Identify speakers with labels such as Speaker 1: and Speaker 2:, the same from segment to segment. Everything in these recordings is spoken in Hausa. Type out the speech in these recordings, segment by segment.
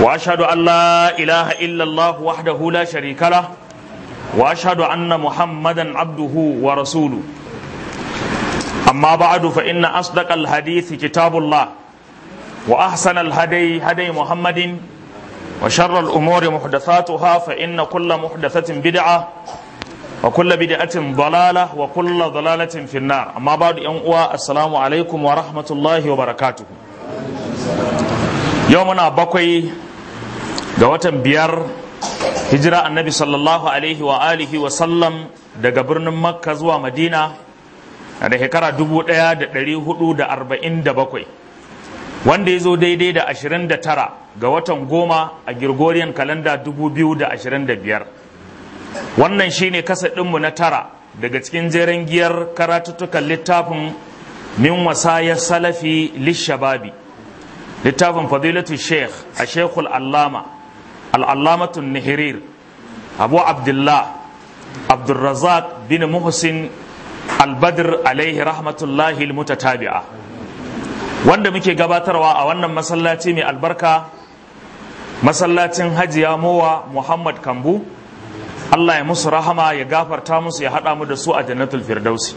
Speaker 1: واشهد ان لا اله الا الله وحده لا شريك له واشهد ان محمدا عبده ورسوله اما بعد فان اصدق الحديث كتاب الله واحسن الهدي هدي محمد وشر الامور محدثاتها فان كل محدثه بدعه وكل بدعه ضلاله وكل ضلاله في النار اما بعد ان السلام عليكم ورحمه الله وبركاته yau muna bakwai ga watan biyar hijira annabi sallallahu alaihi wa alihi wa sallam daga birnin makka zuwa madina da shekara dubu ɗaya da ɗari hudu da arba'in da bakwai wanda ya zo daidai da ashirin da tara ga watan goma a Gregorian kalanda dubu biyu da ashirin da biyar wannan shine kasa ɗinmu na tara daga cikin jeren giyar karatuttukan littafin min wasayar salafi lishababi littafin fadilatu sheikh a sheikhul allama al'allamatun nihirir abu abdullah abdulrazak bin muhsin albadr alaihi rahmatullahi mutatabi'a wanda muke gabatarwa a wannan masallaci mai albarka masallacin hajiya mowa muhammad kambu allah ya musu rahama ya gafarta musu ya haɗa mu da su a jannatul firdausi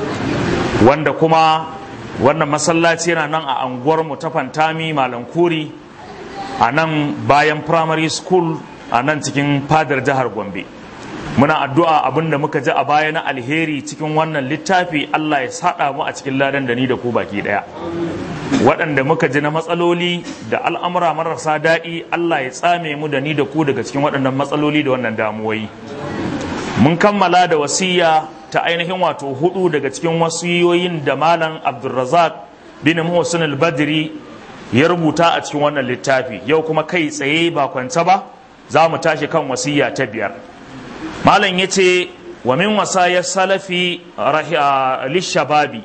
Speaker 1: wanda kuma wannan masallaci yana nan a anguwar mu ta fantami malam kuri a nan bayan primary school a nan cikin fadar jihar gombe muna addu'a abin da muka ji a baya na alheri cikin wannan littafi allah ya saɗa mu a cikin ladan da ni da ku baki ɗaya waɗanda muka ji na matsaloli da al'amura marasa daɗi allah ya tsame mu da ni da ku daga cikin waɗannan matsaloli da wannan damuwoyi mun kammala da wasiya ta ainihin wato hudu daga cikin wasiyoyin da malam abdulrazak bin muhsin al-badri ya rubuta a cikin wannan littafi yau kuma kai tsaye ba kwance ba za mu tashi kan wasiya ta biyar malam ya ce wa min wasayar salafi lishababi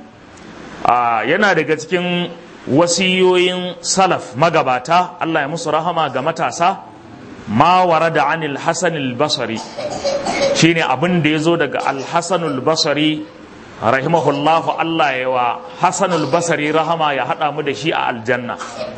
Speaker 1: yana daga cikin wasiyoyin salaf magabata allah ya musu rahama ga matasa ma warada anil hasan al-basri shine abin da ya zo daga alhassanul basari rahimahullahu Allah ya wa hassanul basari rahama ya haɗa mu da shi a aljanna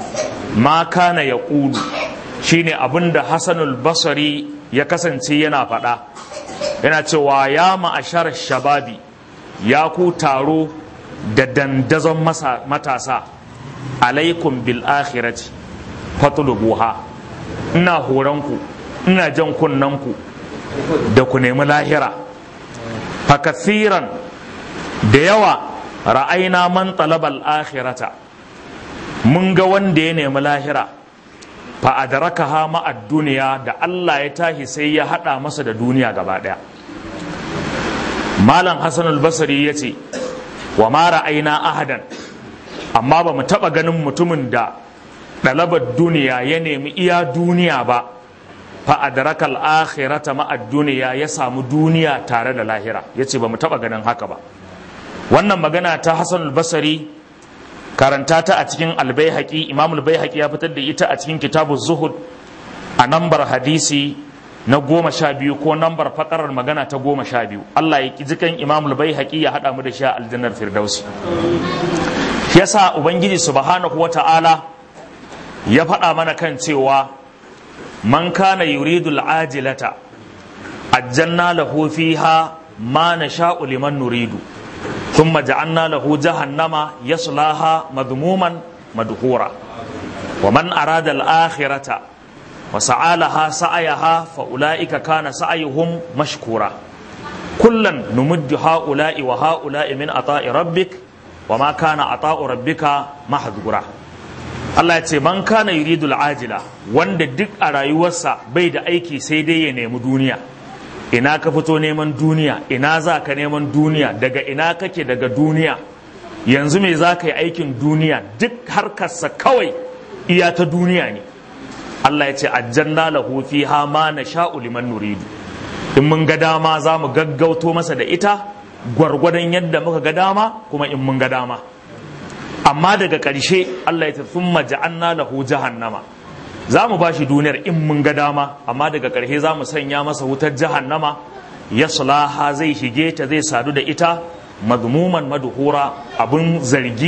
Speaker 1: ma kana ya ƙulu shine abin da hassanul basari ya kasance yana faɗa yana cewa ya ma'ashar shababi ya ku taro da dandazon matasa alaikum bil akhirati fatulubuha ina horonku ina jan kunnanku da ku nemi lahira fakasiran da yawa ra'aina man talabal akhirata mun ga wanda ya nemi lahira fa adrakaha ma'ad duniya da Allah ya tashi sai ya hada masa da duniya gaba daya malam hasan al-basri yace wa ma ra'aina ahadan amma ba mu taba ganin mutumin da dalabar duniya ya nemi iya duniya ba fa'adarakal akhirata ma'ad duniya ya samu duniya tare da lahira ya ce ba mu taɓa ganin haka ba wannan magana ta hassan albasari karanta ta a cikin albayhaƙi imam albayhaƙi ya fitar da ita a cikin kitabu zuhud a nambar hadisi na goma sha biyu ko nambar fakarar magana ta goma sha biyu allah ya jikan imam albayhaƙi ya haɗa mu da shi a aljannar firdausi yasa ubangiji subhanahu wa ta'ala ya faɗa mana kan cewa man kana yuridu al'ajilata ajjanna lahu fiha ma nasha'u liman nuridu thumma ja'alna lahu jahannama yaslaha madhmuman madhura wa man arada al-akhirata wa sa'alaha sa'ayaha fa ulaika kana sa'yuhum mashkura kullan numuddu ha'ula'i wa ha'ula'i min ata'i rabbik wa ma kana ata'u rabbika mahdhura Allah ya ce man kana yuridul ajila wanda duk a rayuwarsa bai da aiki sai dai ya nemi duniya ina ka fito neman duniya ina za ka neman duniya daga ina kake daga duniya yanzu me za ka yi aikin duniya duk harkarsa kawai iya ta duniya ne Allah ya ce aljanna lahu fiha ma nasha'u liman nuridu in mun ga dama za mu gaggauto masa da ita gwargwadon yadda muka ga dama kuma in mun ga dama amma daga ƙarshe Allah ya ce thumma ja'anna lahu jahannama za mu ba shi duniyar in mun ga dama amma daga ƙarshe za mu sanya masa wutar jahannama ya sulaha zai shige ta zai sadu da ita madmuman madhura abun zargi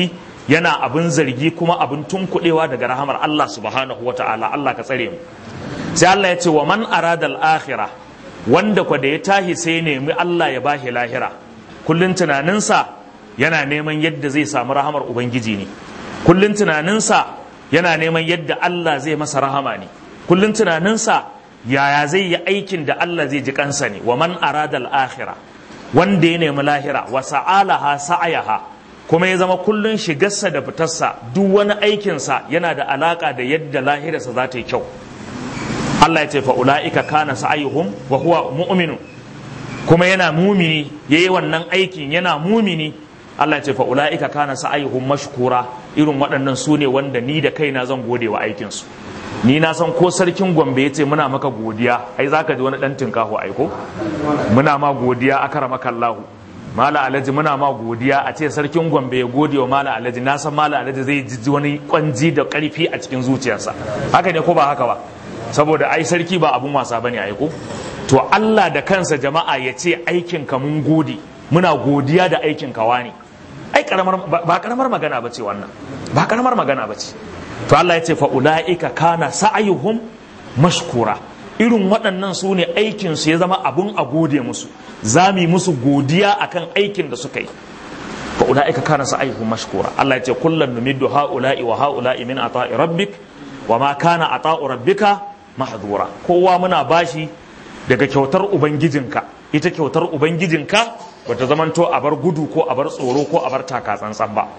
Speaker 1: yana abin zargi kuma abin tunkuɗewa daga rahamar Allah subhanahu wa ta'ala Allah ka tsare mu sai Allah ya ce wa man arada al-akhirah wanda kwa da ya tahi sai nemi Allah ya bashi lahira kullun tunaninsa yana neman yadda zai samu rahamar ubangiji ne kullun tunaninsa yana neman yadda Allah zai masa rahama ne kullun tunaninsa yaya zai yi aikin da Allah zai ji kansa ne wa man arada al-akhirah wanda ya nemi lahira wa sa'alaha sa'ayaha kuma ya zama kullun shigarsa da fitarsa duk wani aikinsa yana da alaka da yadda lahirarsa za ta yi kyau Allah ya ce fa ula'ika kana sa'ayuhum wa huwa mu'minu kuma yana mumini yayi wannan aikin yana mumini Allah ya ce fa ula'ika kana sa'ayuhum mashkura irin waɗannan su ne wanda ni da kaina zan gode wa aikin su ni na san ko sarkin Gombe ya ce muna maka godiya ai zaka ji wani dan tinkaho aiko muna ma godiya akramaka Allahu Mala Alhaji muna ma godiya a ce sarkin Gombe ya gode wa Mala Alhaji na san Mala Alhaji zai ji wani kwanji da karfi a cikin zuciyarsa haka ne ko ba haka ba saboda ai sarki ba abun wasa bane aiko to Allah da kansa jama'a ya ce aikin ka mun gode muna godiya da aikin ka wani ai karamar ba karamar magana bace wannan ba karamar magana bace to Allah ya ce fa ulaika kana sa'ayuhum mashkura irin waɗannan su ne aikin su ya zama abun a gode musu zami musu godiya akan aikin da suka yi fa ulaika kana sa'ayuhum mashkura Allah ya ce kullan numiddu haula'i wa haula'i min ata'i rabbik wa ma kana ata'u rabbika mahdura kowa muna bashi daga kyautar ubangijinka ita kyautar ubangijinka bata zamanto a bar gudu ko a bar tsoro ko a bar taka tsantsan ba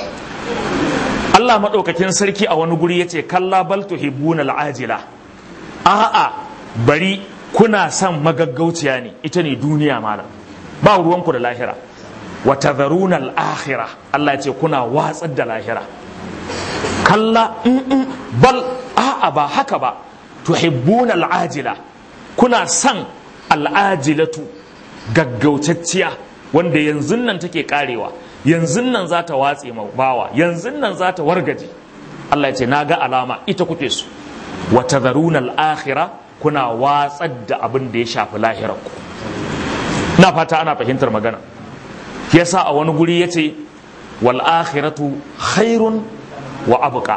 Speaker 1: Allah maɗaukakin sarki a wani guri yace kalla bal tuhibbuna al'ajila a'a bari kuna son magaggauciya ne ita ne duniya malam ba ruwanku da lahira wa tadharuna al-akhirah Allah yace kuna watsar da lahira kalla bal a'a ba haka ba tuhibbuna al'ajila kuna son al'ajilatu gaggautacciya wanda yanzu nan take karewa yanzu nan za ta watse bawa yanzu nan za ta wargaje Allah ya ce na ga alama ita kuke su wa tadharuna al-akhirah kuna watsar da abin da ya shafi lahirar ku na fata ana fahimtar magana yasa a wani guri yace wal akhiratu khairun wa abqa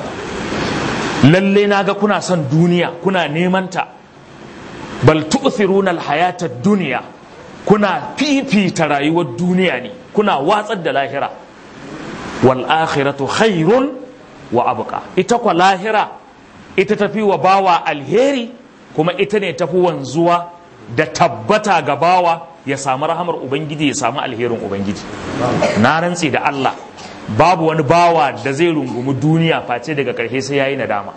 Speaker 1: lalle na ga kuna son duniya kuna neman ta bal tu'thiruna al-hayata dunya kuna fifita rayuwar duniya ne kuna watsar da lahira wal akhiratu khairun wa abqa ita kwa lahira ita tafi wa bawa alheri kuma ita ne tafi wanzuwa da tabbata ga bawa ya samu rahamar ubangiji ya samu alherin ubangiji na rantsi da Allah babu wani bawa da zai rungumi duniya face daga ƙarshe sai yayi nadama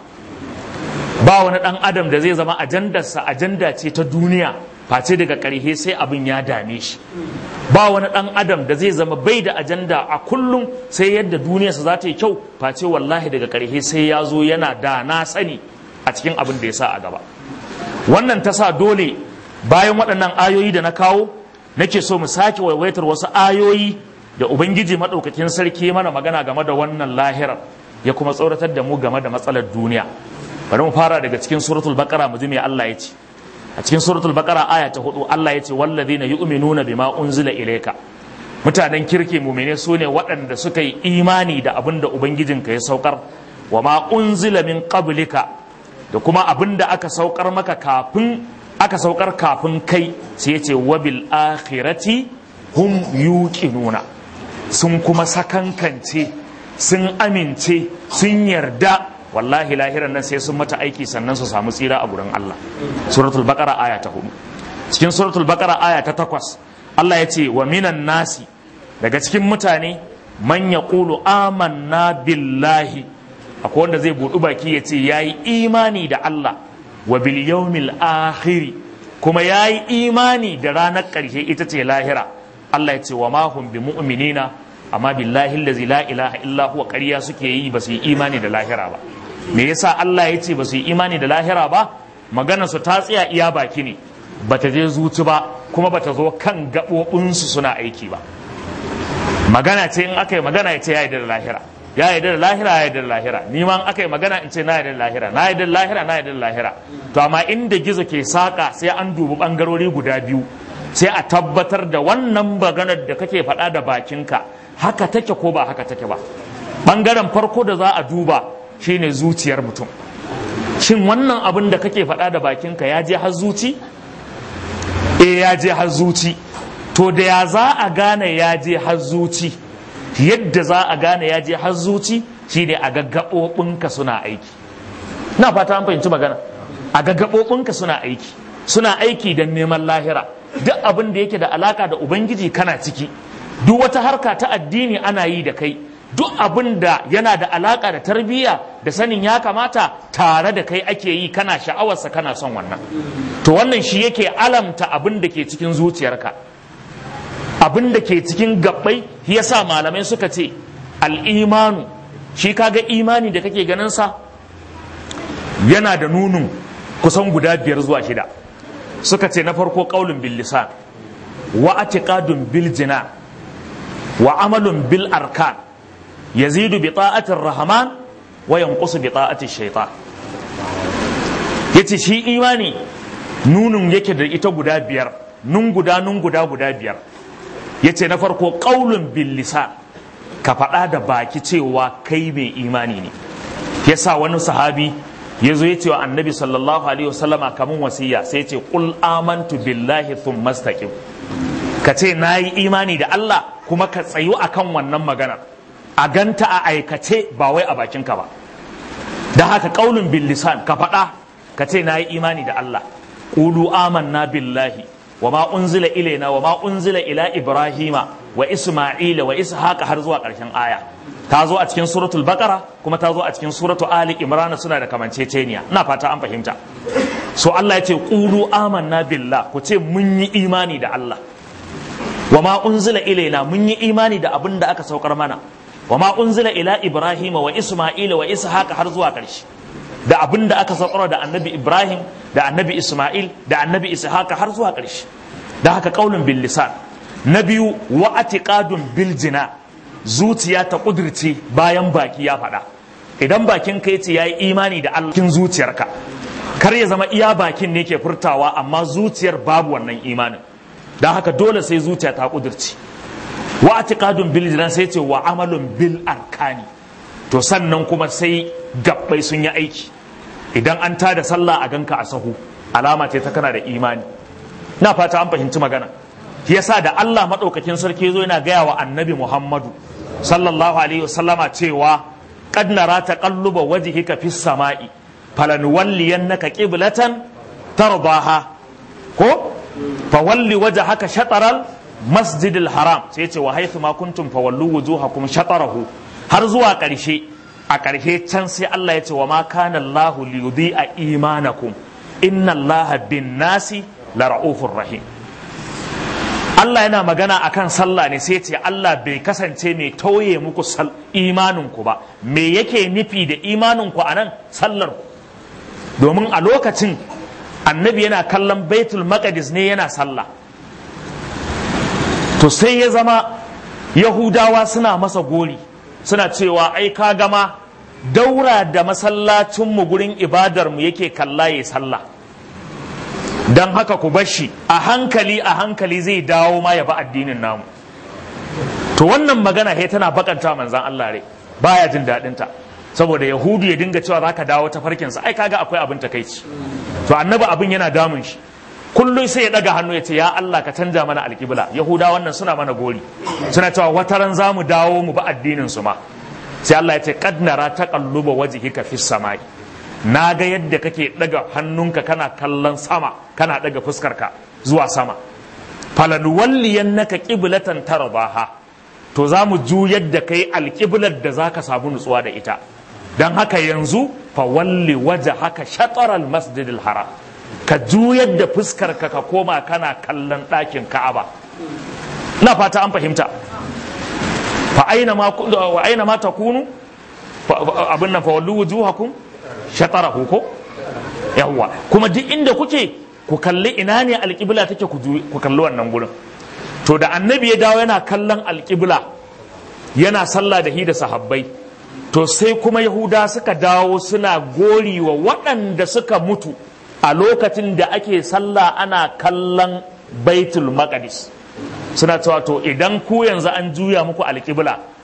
Speaker 1: ba wani ɗan adam da zai zama ajandarsa ajanda ce ta duniya face daga ƙarshe sai abin ya dame shi ba wani ɗan adam da zai zama bai da ajanda a kullum sai yadda duniyarsa za ta yi kyau face wallahi daga ƙarshe sai ya zo yana da na sani a cikin abin da ya sa a gaba wannan ta sa dole bayan waɗannan ayoyi da na kawo nake so mu sake waiwaitar wasu ayoyi da ubangiji maɗaukakin sarki mana magana game da wannan lahirar ya kuma tsoratar da mu game da matsalar duniya bari mu fara daga cikin suratul baqara mu ji me Allah ya ce a cikin suratul baqara aya ta hudu Allah ya ce wallazina yu'minuna bima unzila ilayka mutanen kirki mumine su ne waɗanda suka yi imani da abin da ubangijinka ya saukar wa ma unzila min qablika da kuma abin da aka saukar maka kafin aka saukar kafin kai sai ya ce wabil akhirati hum yuqinuna sun kuma sakankance sun amince sun yarda wallahi lahiran nan sai sun mata aiki sannan su samu tsira a gurin Allah suratul baqara aya ta hudu cikin suratul baqara aya ta takwas Allah ya ce wa minan nasi daga cikin mutane man yaqulu amanna billahi akwai wanda zai budu baki ya ce yayi imani da Allah wa bil yawmil akhir kuma yayi imani da ranar ƙarshe ita ce lahira Allah ya ce wa ma hum bi mu'minina amma billahi allazi la ilaha illa huwa ƙarya suke yi ba su yi imani da lahira ba me yasa Allah ya ce ba su yi imani da lahira ba magana su ta tsaya iya baki ne bata je zuci ba kuma bata zo kan gaɓoɓinsu suna aiki ba magana ce in aka yi magana ya ce ya yi da lahira ya yi da lahira ya yi da lahira ni ma aka yi magana in ce na yi da lahira na yi da lahira na yi da lahira to amma inda gizo ke saka sai an dubi bangarori guda biyu sai a tabbatar da wannan maganar da kake faɗa da bakinka haka take ko ba haka take ba ɓangaren farko da za a duba shine zuciyar mutum shin wannan abin da kake faɗa da bakinka ya je har zuci eh ya je har zuci to da ya za a gane ya je har zuci yadda za a gane ya je har zuci shine a gaggaɓoɓinka suna aiki na fata an fahimci magana a gaggaɓoɓinka suna aiki suna aiki don neman lahira duk abin da yake da alaka da ubangiji kana ciki duk wata harka ta addini ana yi da kai duk abin da yana da alaka da tarbiyya da sanin ya kamata tare da kai ake yi kana sha'awarsa kana son wannan to wannan shi yake alamta abin da ke cikin zuciyarka abin da ke cikin gabbai yasa malamai suka ce al'imanu shi kaga imani da kake ganin sa yana da nunun kusan guda biyar zuwa shida suka ce na farko qaulun bil lisan wa atiqadun bil jina wa amalun bil arkan yazidu bi ta'atir rahman wa yanqusu bi ta'ati shaytan yace shi imani nunun yake da ita guda biyar nun guda nun guda guda biyar yace na farko qaulun bil lisan ka faɗa da baki cewa kai mai imani ne yasa wani sahabi ya zo ya ce wa annabi sallallahu alaihi wasallama kamun wasiya sai ce qul amantu billahi thumma istaqim ka ce nayi imani da Allah kuma ka tsayu akan wannan magana a ganta a aikace ba wai a bakinka ba da haka qaulun bil lisan ka faɗa ka ce nayi imani da Allah qulu amanna billahi wa ma unzila ilaina wa ma unzila ila ibrahima wa isma'ila wa ishaqa har zuwa ƙarshen aya ta zo a cikin suratul baqara kuma ta zo a cikin suratul ali imran suna da kamanceceniya ina fata an fahimta so Allah ya ce qulu amanna billah ku ce mun yi imani da Allah wa ma unzila ilaina mun yi imani da abin da aka saukar mana wa ma unzila ila ibrahima wa isma'ila wa ishaqa har zuwa ƙarshe da abin da aka saukar da annabi ibrahim da annabi isma'il da annabi ishaqa har zuwa ƙarshe da haka qaulun bil lisan na biyu wa atiqadun bil jina zuciya ta kudirce bayan baki ya faɗa idan bakin ka yace yayi imani da Allah kin zuciyarka kar ya zama iya bakin ne ke furtawa amma zuciyar babu wannan imanin dan haka dole sai zuciya ta kudirce wa atiqadun bil jina sai ce wa amalun bil arkani to sannan kuma sai gabbai sun yi aiki idan an tada sallah a ganka a sahu alama ce ta kana da imani na fata an fahimci magana yasa da Allah maɗaukakin sarki zo yana gaya wa annabi Muhammadu sallallahu alaihi wasallama cewa qad nara taqalluba wajhika fis sama'i falanuwalliyannaka qiblatan tardaha ko fawalli wajhaka shataral masjidil haram sai ce wa haythu ma kuntum fawallu wujuhakum shatarahu har zuwa ƙarshe a ƙarshe can sai Allah ya ce wa ma kana Allah liyudhi'a imanakum inna Allah bin nasi la ra'ufur rahim Allah yana magana akan sallah ne sai ce Allah bai kasance mai tauye muku imaninku ba me yake nufi da imaninku a nan sallar ku domin a lokacin annabi yana kallon baitul maqdis ne yana sallah to sai ya zama yahudawa suna masa gori suna cewa ai ka gama daura da masallacinmu gurin ibadarmu yake kalla ya sallah don haka ku bashi a hankali a hankali zai dawo ma ya ba addinin namu to wannan magana he tana bakanta manzan Allah rai baya jin daɗin ta saboda yahudu ya dinga cewa zaka dawo ta farkinsa ai kaga akwai abin takaici to annabi abin yana damun shi kullum sai ya daga hannu ya ce ya Allah ka canja mana alƙibla yahuda wannan suna mana gori suna cewa wataran za mu dawo mu ba addinin su ma sai Allah ya ce qad nara taqalluba wajhika fis samai na ga yadda kake daga hannunka kana kallon sama kana daga fuskarka zuwa sama falanuwalliyannaka qiblatan tarbaha to za mu juyar da kai alƙiblar da za ka samu nutsuwa da ita don haka yanzu fa walli waje haka shataral masjidil haram ka juyar da fuskarka ka koma kana kallon ɗakin ka'aba na fata an fahimta fa aina ma wa aina ma takunu abin nan fa wallu wujuhakum shatarahu ko yawwa kuma duk inda kuke ku kalli ina ne alƙibla take ku kalli wannan gurin to da annabi ya dawo yana kallon alƙibla yana sallah da hi da sahabbai to sai kuma yahuda suka dawo suna gori wa waɗanda suka mutu a lokacin da ake sallah ana kallon baitul maqdis suna cewa to idan ku yanzu an juya muku alƙibla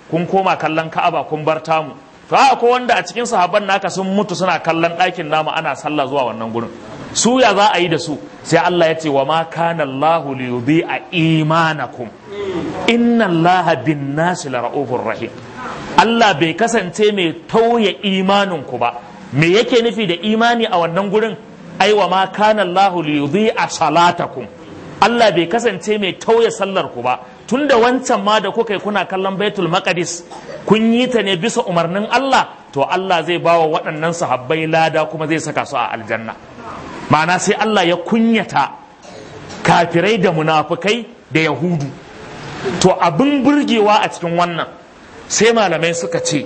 Speaker 1: kun koma kallon ka'aba kun bar tamu to a ko wanda a cikin sahabban naka sun mutu suna kallon ɗakin namu ana sallah zuwa wannan gurin su ya za a yi da su sai Allah ya ce wa ma kana Allahu li yudhi'a imanakum inna Allaha bin nasi la ra'ufur rahim Allah bai kasance mai tauye imanin ku ba me yake nufi da imani a wannan gurin ai wa ma kana Allahu li yudhi'a salatakum Allah bai kasance mai tauye sallar ku ba tunda wancan ma da kuka yi kuna kallon Baitul Maqdis kun yi ta ne bisa umarnin Allah to Allah zai bawa waɗannan sahabbai lada kuma zai saka su a aljanna ma'ana sai Allah ya kunyata kafirai da munafukai da yahudu to abin burgewa a cikin wannan sai malamai suka ce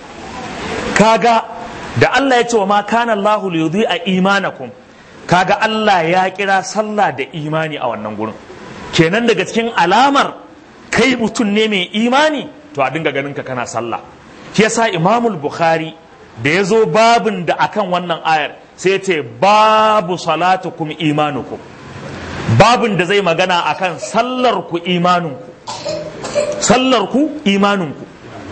Speaker 1: kaga da Allah ya ce wa ma kana Allahu li a imanakum kaga Allah ya kira sallah da imani a wannan gurin kenan daga cikin alamar kai mutum ne mai imani to a dinga ganin ka kana sallah shi yasa Imamul Bukhari da ya zo babin da akan wannan ayar sai ce babu salatukum imanukum babin da zai magana akan sallar ku imaninku sallar ku imaninku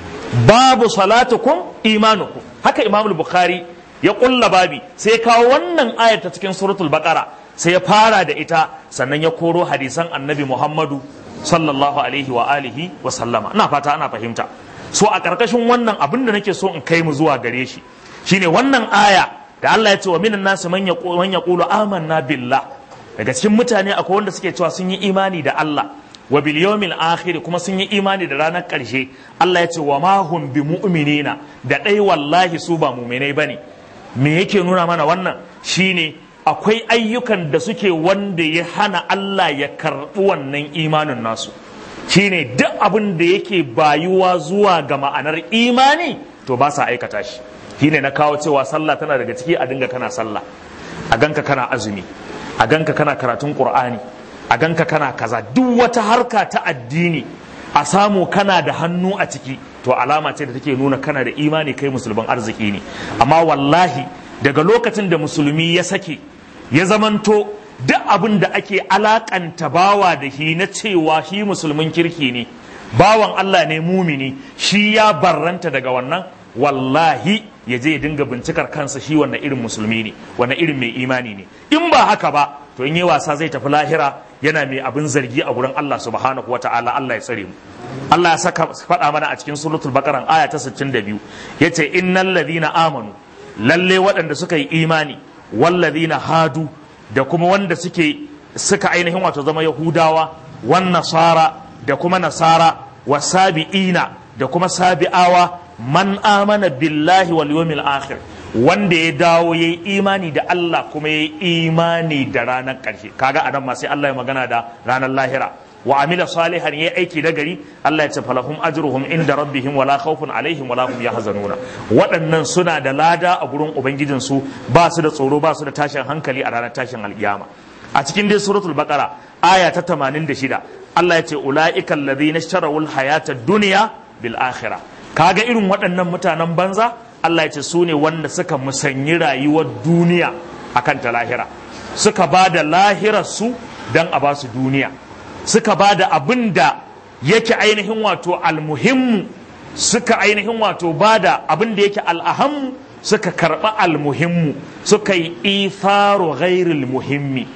Speaker 1: babu salatukum imanukum haka imamul bukhari ya kulla babi sai kawo wannan ayar ta cikin suratul baqara sai ya fara da ita sannan ya koro hadisan annabi muhammadu sallallahu alaihi wa alihi wa sallama ina fata ana fahimta so a karkashin wannan abin da nake so in kai mu zuwa gare shi shine wannan aya da Allah ya ce wa minan nasu man yaqulu amanna billah daga cikin mutane akwai wanda suke cewa sun yi imani da Allah wa bil yawmil akhir kuma sun yi imani da ranar karshe Allah ya ce wa ma hum bi mu'minina da dai wallahi su ba mu'minai bane me yake nuna mana wannan shine akwai ayyukan da suke wanda ya hana Allah ya karɓi wannan imanin nasu shine duk abin da yake bayuwa zuwa ga ma'anar imani to ba sa aikata shi shine na kawo cewa sallah tana daga ciki a dinga kana sallah a ganka kana azumi a ganka kana karatun qur'ani a ganka kana kaza duk wata harka ta addini a samu kana da hannu a ciki to alama ce da take nuna kana da imani kai musulman arziki ne amma wallahi daga lokacin da musulmi ya sake ya zamanto duk abin da ake alakanta bawa da shi na cewa shi musulmin kirki ne bawan Allah ne mumini shi ya barranta daga wannan wallahi ya je ya dinga bincikar kansa shi wannan irin musulmi ne wannan irin mai imani ne in ba haka ba to in yi wasa zai tafi lahira yana mai abin zargi a gurin Allah subhanahu wa ta'ala Allah ya tsare mu Allah ya saka faɗa mana a cikin suratul baqara aya ta 62 yace innal ladina amanu lalle waɗanda suka yi imani wallazina hadu da kuma wanda suke suka ainihin wato zama yahudawa wan nasara da kuma nasara wasabi'ina da kuma sabi'awa man amana billahi wal yawmil akhir wanda ya dawo yayi imani da Allah kuma yayi imani da ranar ƙarshe kaga anan ma sai Allah ya magana da ranar lahira wa amila salihan yayi aiki da gari Allah ya ce falahum ajruhum inda rabbihim wala khawfun alaihim wala hum yahzanuna waɗannan suna da lada a gurin ubangijin su ba su da tsoro ba su da tashin hankali a ranar tashin alkiyama a cikin dai suratul baqara aya ta 86 Allah ya ce ulaika alladhina ishtarawul hayata dunya bil akhirah kaga irin waɗannan mutanen banza Allah ya ce su ne wanda suka musanyi rayuwar duniya akan ta lahira suka ba da lahirarsu don a ba su duniya suka ba da abin da yake ainihin wato almuhimmu suka ainihin wato ba da abin da yake al'ahammu suka karɓa almuhimmu suka yi ifaru ghairil muhimmi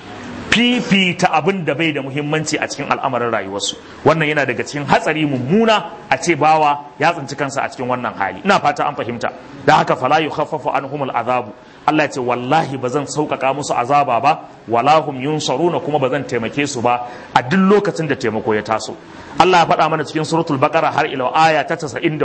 Speaker 1: fifita abin da bai da muhimmanci a cikin al'amarin rayuwarsu wannan yana daga cikin hatsari mummuna a ce bawa ya tsinci kansa a cikin wannan hali ina fata an fahimta da haka fala yukhaffafu anhumul azabu Allah ya ce wallahi ba zan sauƙaƙa musu azaba ba wala hum yunsaruna kuma ba zan taimake su ba a duk lokacin da taimako ya taso Allah ya faɗa mana cikin suratul baqara har ila aya ta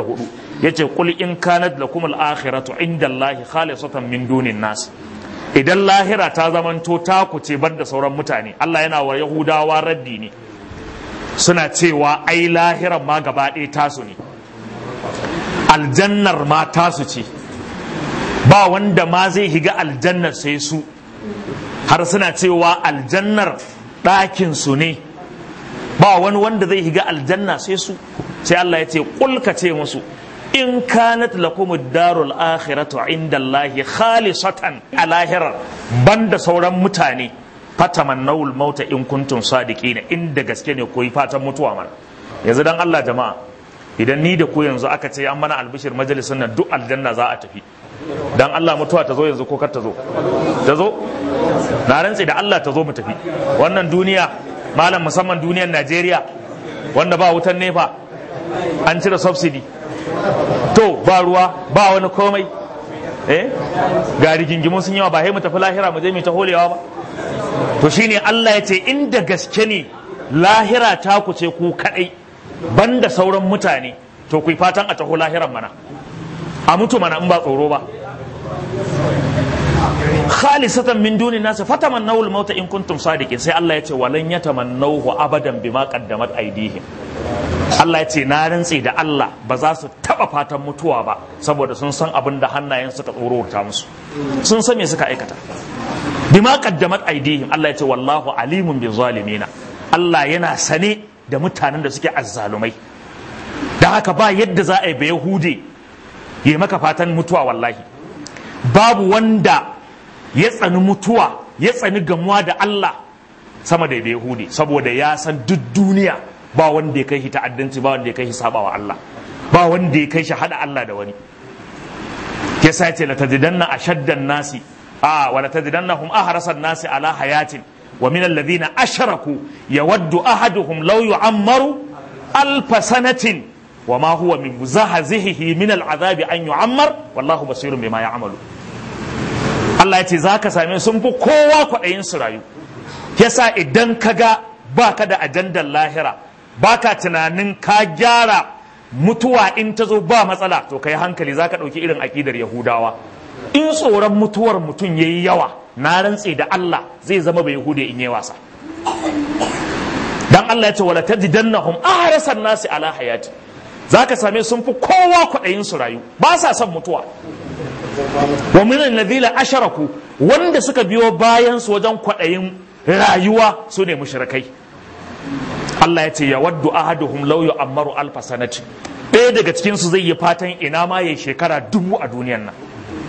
Speaker 1: 94 yace qul in kanat lakumul akhiratu indallahi khalisatan min dunin nas idan lahira ta zamanto taku ce bar da sauran mutane Allah yana wa Yahudawa raddi ne suna cewa ai lahiran ma gaba ɗaya tasu ne aljannar ma tasu ce ba wanda ma zai higa aljannar sai su har suna cewa aljannar ɗakin su ne ba wani wanda zai higa aljanna sai su sai Allah ya ce kulka ce musu in kanat lakum ad-darul akhiratu inda Allah khalisatan a lahirar banda sauran mutane fatamannawul mauta in kuntum sadiqina inda gaske ne koyi fatan mutuwa mana yanzu dan Allah jama'a idan ni da ku yanzu aka ce an mana albishir majalisun nan duk aljanna za a tafi dan Allah mutuwa ta zo yanzu ko kar ta zo ta zo na rantse da Allah ta zo mu tafi wannan duniya malam musamman duniyar Najeriya wanda ba wutan nefa an cire subsidy to ba ruwa ba wani komai eh ga rigingimun sun yawa ba sai mu tafi lahira mu je mu ta holewa ba to shine Allah ya ce inda gaske ne lahira ta ku ce ku kadai banda sauran mutane to ku fatan a taho lahiran mana a mutu mana in ba tsoro ba khalisatan min duni nasi fatamannaw al-mauta in kuntum sadiqin sai Allah ya ce walan yatamannahu abadan bima qaddamat aydihim Allah ya ce na rantse da Allah ba za su taba fatan mutuwa ba saboda sun san abin da hannayen suka tsorota musu sun san me suka aikata bima qaddamat aydihim Allah ya ce wallahu alimun bi zalimina Allah yana sane da mutanen da suke azzalumai da haka ba yadda za a yi ba yahude ya maka fatan mutuwa wallahi babu wanda ya tsani mutuwa ya tsani gamuwa da Allah sama da Yahudi saboda ya san duk duniya ba wanda ya kai shi ta'addanci ba wanda ya kai shi sabawa Allah ba wanda ya kai shi hada Allah da wani ya sace la tajidanna ashaddan nasi a wa la tajidannahum ahrasan nasi ala hayatin wa min alladhina ashraku yawaddu ahaduhum law yu'ammaru alf sanatin wa ma huwa min muzahazihi min al'adabi an yu'ammar wallahu basirun bima ya'malu Allah ya ce za ka same sun fi kowa kwaɗayin su rayu yasa idan ka ga ba ka da ajandar lahira ba ka tunanin ka gyara mutuwa in ta zo ba matsala to ka yi hankali za ka ɗauki irin aƙidar yahudawa in tsoron mutuwar mutum ya yi yawa na rantse da Allah zai zama bai yahude in yi wasa dan Allah ya ce wala tajidannahum ahrasan nasi ala hayati za ka same sun fi kowa kwaɗayin su rayu ba sa son mutuwa wa min alladhina asharaku wanda suka biyo bayan su wajen kwaɗayin rayuwa su ne mushrikai Allah ya ce ya waddu ahaduhum law yu'ammaru alfa sanati ɗaya daga cikin su zai yi fatan ina ma yayi shekara dubu a duniyan nan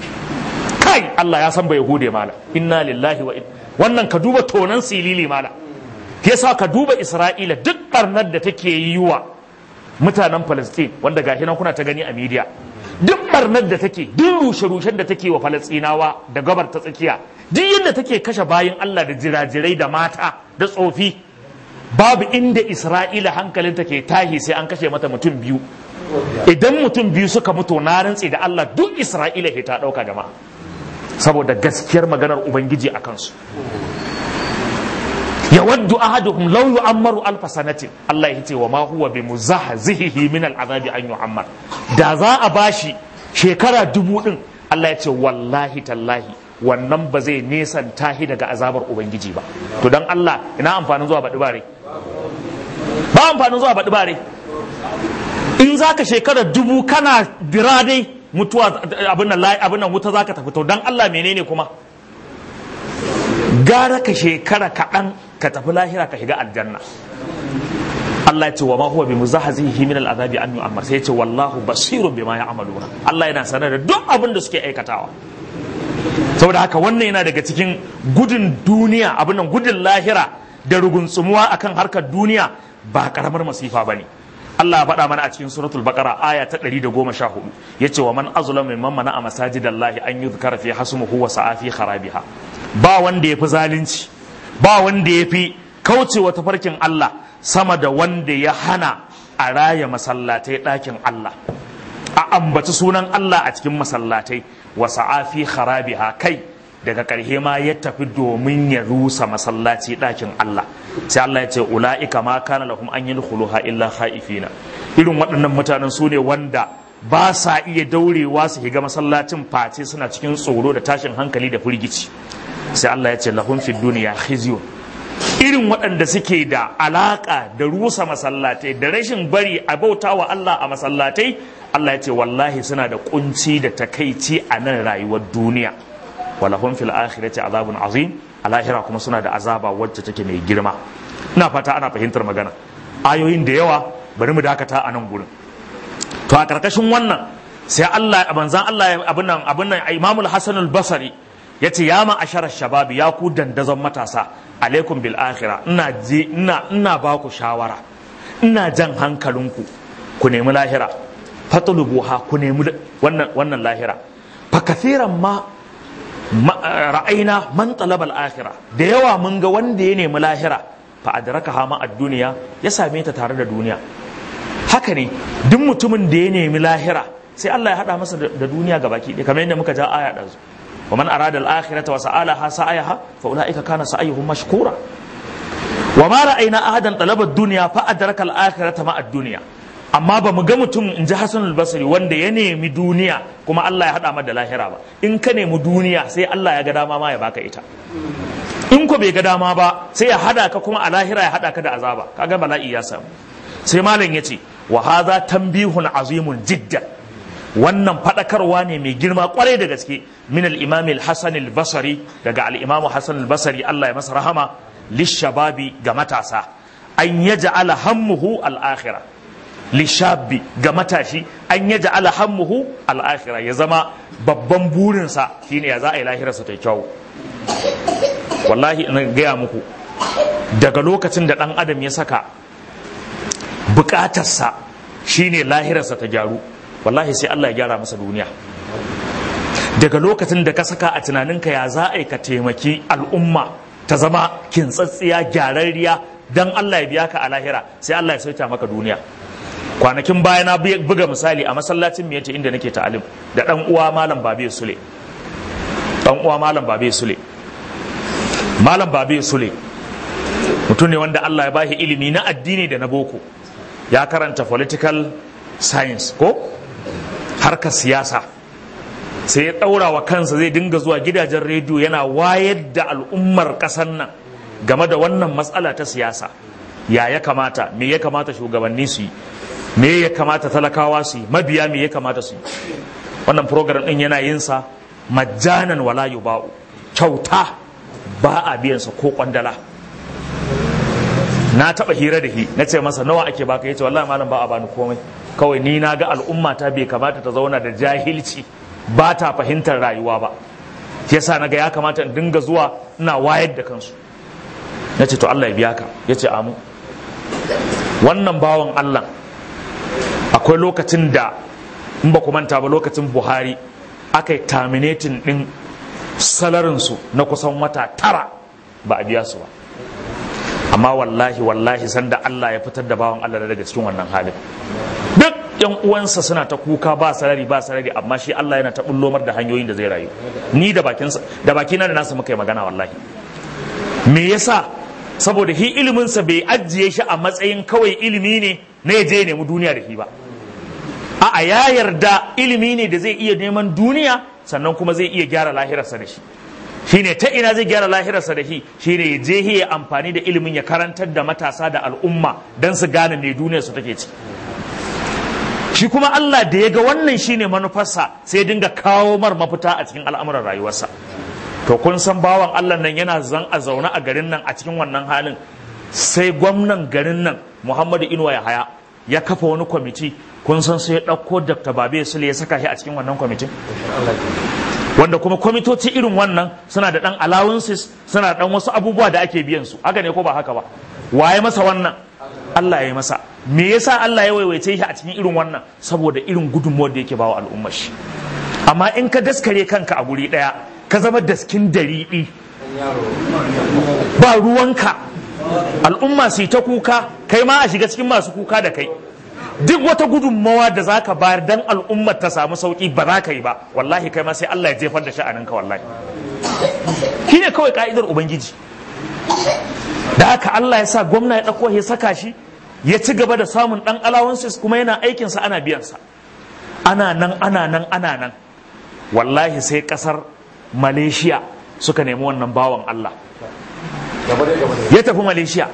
Speaker 1: kai Allah ya san bai hude mala inna lillahi wa wannan ka duba tonan silili mala yasa ka duba Isra'ila duk barnar da take yi wa mutanen Palestine wanda gashi nan kuna ta gani a media duk barnar da take duk rushe-rushen da take wa falastinawa da gabar ta tsakiya duk yadda take kashe bayan Allah da jirajirai da mata da tsofi babu inda isra'ila hankalinta ke tahi sai an kashe mata mutum biyu idan mutum biyu suka mutu na rantse da Allah duk isra'ila ke ta ɗauka jama'a saboda gaskiyar maganar ubangiji a kansu ya waddu ahaduhum law yu'ammaru alf sanatin Allah ya ce wa ma huwa bi muzahzihi min al'azabi an yu'ammar da za a bashi shekara dubu din Allah ya ce wallahi tallahi wannan ba zai nesan tahi daga azabar ubangiji ba to dan Allah ina amfanin zuwa baɗi bare ba amfanin zuwa baɗi bare in zaka shekara dubu kana dira dai mutuwa abin nan abin nan wuta zaka tafi to dan Allah menene kuma gara ka shekara kaɗan ka tafi lahira ka shiga aljanna Allah ya ce wa ma huwa bi muzahzihi min al'azabi an yu'ammar sai ya ce wallahu basirun bima ya'maluna Allah yana sanar da duk abin da suke aikatawa saboda haka wannan yana daga cikin gudun duniya abin nan gudun lahira da rugunsumuwa akan harkar duniya ba karamar masifa bane Allah ya faɗa mana a cikin suratul baqara aya ta 114 yace wa man azlamu mimman mana a masajidallahi an yuzkara fi hasmuhu wa sa'a fi kharabiha ba wanda yafi zalunci ba wanda yafi kaucewa tafarkin Allah sama da wanda ya hana a raya masallatai ɗakin Allah a ambaci sunan Allah a cikin masallatai wa sa'a fi kharabiha kai daga ƙarshe ma ya tafi domin ya rusa masallaci ɗakin Allah sai Allah ya ce ula'ika ma kana lahum an yadkhuluha illa khaifina irin waɗannan mutanen su ne wanda ba sa iya daurewa su shiga masallacin face suna cikin tsoro da tashin hankali da firgici sai Allah ya ce lahum fid dunya khizyun irin waɗanda suke da alaka da rusa masallatai da rashin bari a bauta wa Allah a masallatai Allah ya ce wallahi suna da kunci da takaici a nan rayuwar duniya walahum fil akhirati azabun azim a lahira kuma suna da azaba wacce take mai girma ina fata ana fahimtar magana ayoyin da yawa bari mu dakata a nan gurin to a karkashin wannan sai Allah manzan Allah abin nan abin nan Imam al-Hasan al-Basri yace ya ma asharar shababi ya ku dandazon matasa alaikum bil akhira ina je ina ina ba ku shawara ina jan hankalinku ku nemi lahira fatulubuha ku nemi wannan wannan lahira fa kathiran ma ra'aina man talaba al-akhirah da yawa mun ga wanda ya nemi lahira fa adrakaha ma ad-dunya ya same ta tare da duniya haka ne duk mutumin da ya nemi lahira sai Allah ya hada masa da duniya gabaki ɗaya kamar yadda muka ja aya ɗazu wa man arada al-akhirata wa sa'alaha sa'ayaha fa ulaika kana sa'ayuhum mashkura wa ma ra'ayna ahadan talaba ad-dunya fa adraka al-akhirata ma ad-dunya amma ba mu ga mutum in ji Hassan al-Basri wanda ya nemi duniya kuma Allah ya hada mada lahira ba in ka nemi duniya sai Allah ya ga dama ma ya baka ita in ko bai ga dama ba sai ya hada ka kuma a lahira ya hada ka da azaba kaga bala'i ya samu sai malam yace wa hadha tanbihun azimun jiddan wannan fadakarwa ne mai girma kwarai da gaske min al-imam al-hasan al-basri daga al-imam hasan al-basri Allah ya masa rahama lishababi ga matasa an yaj'ala hammuhu al-akhirah lishabi ga matashi an yaj'ala hammuhu al-akhirah ya zama babban burinsa shine ya za a yi lahirarsa ta kyau wallahi ina gaya muku daga lokacin da dan adam ya saka bukatarsa shine lahirarsa ta gyaru wallahi sai Allah ya gyara masa duniya daga lokacin da ka saka a tunaninka ya za a yi ka taimaki al'umma ta zama kintsatsiya gyararriya dan Allah ya biya ka a lahira sai Allah ya sauta maka duniya kwanakin baya na buga misali a masallacin miyata inda nake ta'alim da dan uwa malam babe sule dan uwa malam babe sule malam babe sule mutum ne wanda Allah ya bashi ilimi na addini da na boko ya karanta political science ko harkar siyasa sai ya ɗaura wa kansa zai dinga zuwa gidajen rediyo yana wayar da al'ummar ƙasar nan game da wannan matsala ta siyasa ya ya kamata me ya kamata shugabanni su yi me ya kamata talakawa su yi mabiya me ya kamata su yi wannan program ɗin yana yin sa majjanan wala yuba'u kyauta ba a biyan sa ko kwandala na taba hira da shi na ce masa nawa ake baka yace wallahi malam ba a bani komai kawai ni na ga al'umma ta bai kamata ta zauna da jahilci ba ta fahimtar rayuwa ba yasa na ga ya kamata in dinga zuwa ina wayar da kansu na ce to Allah ya biya ka ya ce amu wannan bawan Allah akwai lokacin da in ba ku manta ba lokacin Buhari aka yi terminating din salarinsu na kusan wata tara ba a biya su ba amma wallahi wallahi sanda Allah ya fitar da bawan Allah daga cikin wannan halin duk yan uwansa suna ta kuka ba sarari ba sarari amma shi Allah yana ta bullomar da hanyoyin da zai rayu ni da bakinsa da bakina da nasa muka yi magana wallahi me yasa saboda hi ilimin sa bai ajiye shi a matsayin kawai ilimi ne na ya je nemi duniya da shi ba a'a ya yarda ilimi ne da zai iya neman duniya sannan kuma zai iya gyara lahirarsa da shi shine ta ina zai gyara lahirarsa da shi shine ya je ya amfani da ilimin ya karantar da matasa da al'umma don su gane me duniyar su take ci shi kuma Allah da ya ga wannan shine manufarsa sai dinga kawo mar mafita a cikin al'amuran rayuwarsa to kun san bawan Allah nan yana zan a zaune a garin nan a cikin wannan halin sai gwamnan garin nan Muhammadu Inuwa ya haya ya kafa wani kwamiti kun san sai ya ɗauko Dr. Babe Sule ya saka shi a cikin wannan kwamitin wanda kuma kwamitoci irin wannan suna da ɗan allowances suna da ɗan wasu abubuwa da ake biyan su haka ne ko ba haka ba waye masa wannan Allah ya yi masa me yasa Allah ya waiwaice shi a cikin irin wannan saboda irin gudunmuwar da yake bawa al'ummar shi amma in ka daskare kanka a guri ɗaya ka zama daskin dariɗi ba ruwanka al'umma su ta kuka kai ma a shiga cikin masu kuka da kai duk wata gudunmawa da za ka bayar dan al'ummar ta samu sauki ba za ka yi ba wallahi kai ma sai Allah ya jefar da sha'aninka wallahi shi ne kawai ka'idar ubangiji da haka Allah ya sa gwamna ya ɗauko ya saka shi ya ci gaba da samun ɗan alawansis kuma yana aikinsa ana biyansa ana nan ana nan ana nan wallahi sai ƙasar malaysia suka nemi wannan bawan Allah ya tafi malaysia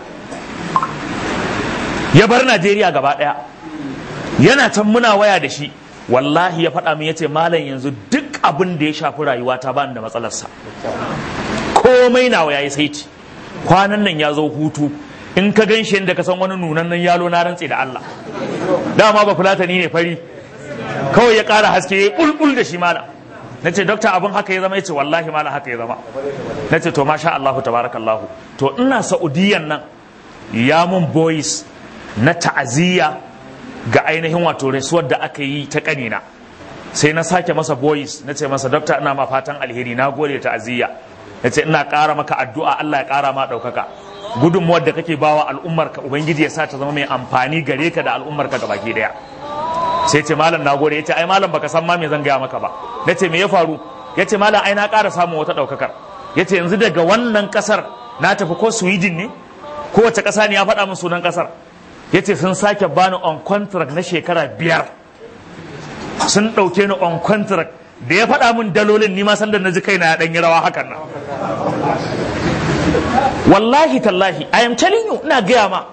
Speaker 1: ya bar najeriya gaba ɗaya yana can muna waya da shi wallahi ya faɗa min yace malam yanzu duk abin da ya shafi rayuwa ta bani da matsalarsa komai nawa yayi saiti kwanan nan ya zo hutu in ka gan shi yadda ka san wani nunan nan yalo na rantse da Allah dama ba fulatani ne fari kawai ya ƙara haske ya bulbul da shi malam na ce dokta abin haka ya zama ya ce wallahi malam haka ya zama na ce to masha Allahu tabarakallahu to ina saudiyan nan ya mun boys na ta'aziyya ga ainihin wato rasuwar da aka yi ta kanina sai na sake masa boys na ce masa dokta ina ma fatan alheri na gode ta aziyya na ce ina ƙara maka addu'a Allah ya ƙara ma ɗaukaka gudunmuwar da kake bawa al'ummar ka ubangiji ya sa ta zama mai amfani gare ka da al'ummar ka gabaki daya sai ce malam na gode ya ce ai malam baka san ma me zan gaya maka ba na ce me ya faru ya ce malam ai na ƙara samun wata ɗaukakar ya ce yanzu daga wannan ƙasar na tafi ko sweden ne kowace ƙasa ne ya faɗa min sunan ƙasar ya ce sun sake bani on contract na shekara biyar sun ɗauke ni on contract da ya faɗa min dalolin ni ma sanda na ji kaina ya ɗanyi rawa hakan nan wallahi tallahi I am telling you ina gaya ma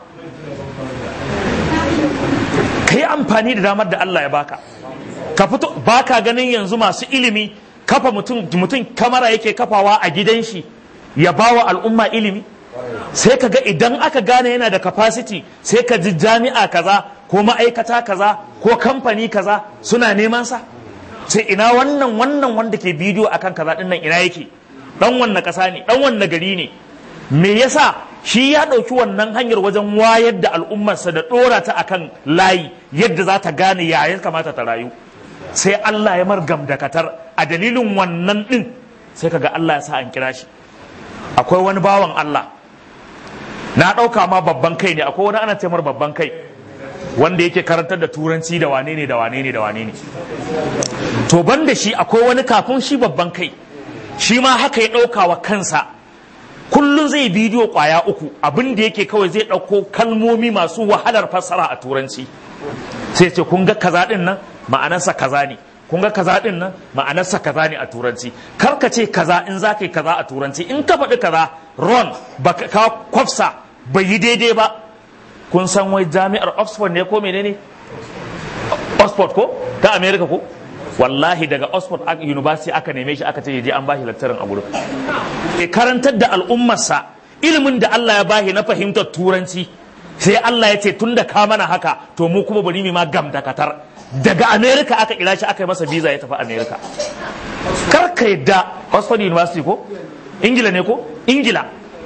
Speaker 1: ka yi amfani da damar da Allah ya baka ka fito baka ganin yanzu masu ilimi kafa mutum mutum kamara yake kafawa a gidan shi ya bawa al'umma ilimi sai ka ga idan aka gane yana da capacity sai ka ji jami'a kaza ko ma'aikata kaza ko kamfani kaza suna neman sa sai ina wannan wannan wanda ke bidiyo akan kaza din nan ina yake dan wannan kasa ne dan wannan gari ne me yasa shi ya ɗauki wannan hanyar wajen wayar da al'ummarsa da ɗora ta akan layi yadda za ta gane ya ya kamata ta rayu sai Allah ya margam da katar a dalilin wannan ɗin sai kaga Allah ya sa an kira shi akwai wani bawan Allah na ɗauka ma babban kai ne akwai wani ana taimar babban kai wanda yake karantar da turanci da wane ne da wane ne da wane ne to ban da shi akwai wani kafin shi babban kai shi ma haka ya ɗauka wa kansa kullum zai bidiyo kwaya uku abin da yake kawai zai ɗauko kalmomi masu wahalar fassara a turanci sai ce kun ga kaza ɗin nan ma'anarsa kaza ne kun ga kaza ɗin nan ma'anarsa kaza ne a turanci kar ka ce kaza in za ka yi kaza a turanci in ka faɗi kaza ron ba ka kwafsa bai yi daidai ba kun san wai jami'ar oxford ne ko menene oxford ko ta america ko wallahi daga oxford university aka neme shi aka ce ya je an bashi laktarin a gurin e karantar da al'ummarsa ilimin da Allah ya bashi na fahimtar turanci sai Allah ya ce tun da ka mana haka to mu kuma bari mu ma gam da katar daga america aka kira shi aka yi masa visa ya tafi america kar ka yadda oxford university ko ingila ne ko ingila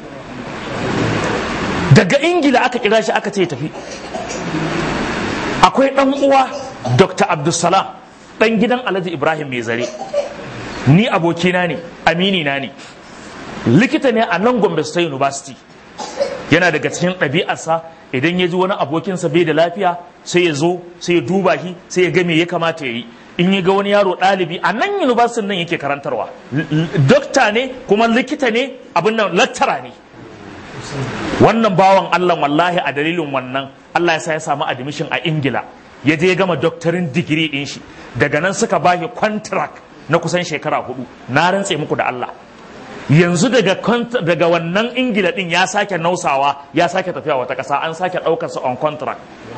Speaker 1: daga ingila aka kira shi aka ce ya tafi akwai dan uwa dr abdulsalam dan gidan alhaji ibrahim mai zare ni abokina ne amini na ne likita ne a nan gombe state university yana daga cikin ɗabi'arsa idan ya ji wani abokinsa bai da lafiya sai ya zo sai ya duba shi sai ya ga me ya kamata ya yi in ya ga wani yaro ɗalibi a nan university nan yake karantarwa dokta ne kuma likita ne abin nan lattara ne wannan bawan allah wallahi a dalilin wannan allah ya sa ya samu admission a ingila ya je ya gama doctorin digiri din shi daga nan suka ba shi contract na kusan shekara hudu na rantse muku da Allah yanzu daga daga wannan ingila din ya sake nausawa ya sake tafiya wata kasa an sake daukar sa on contract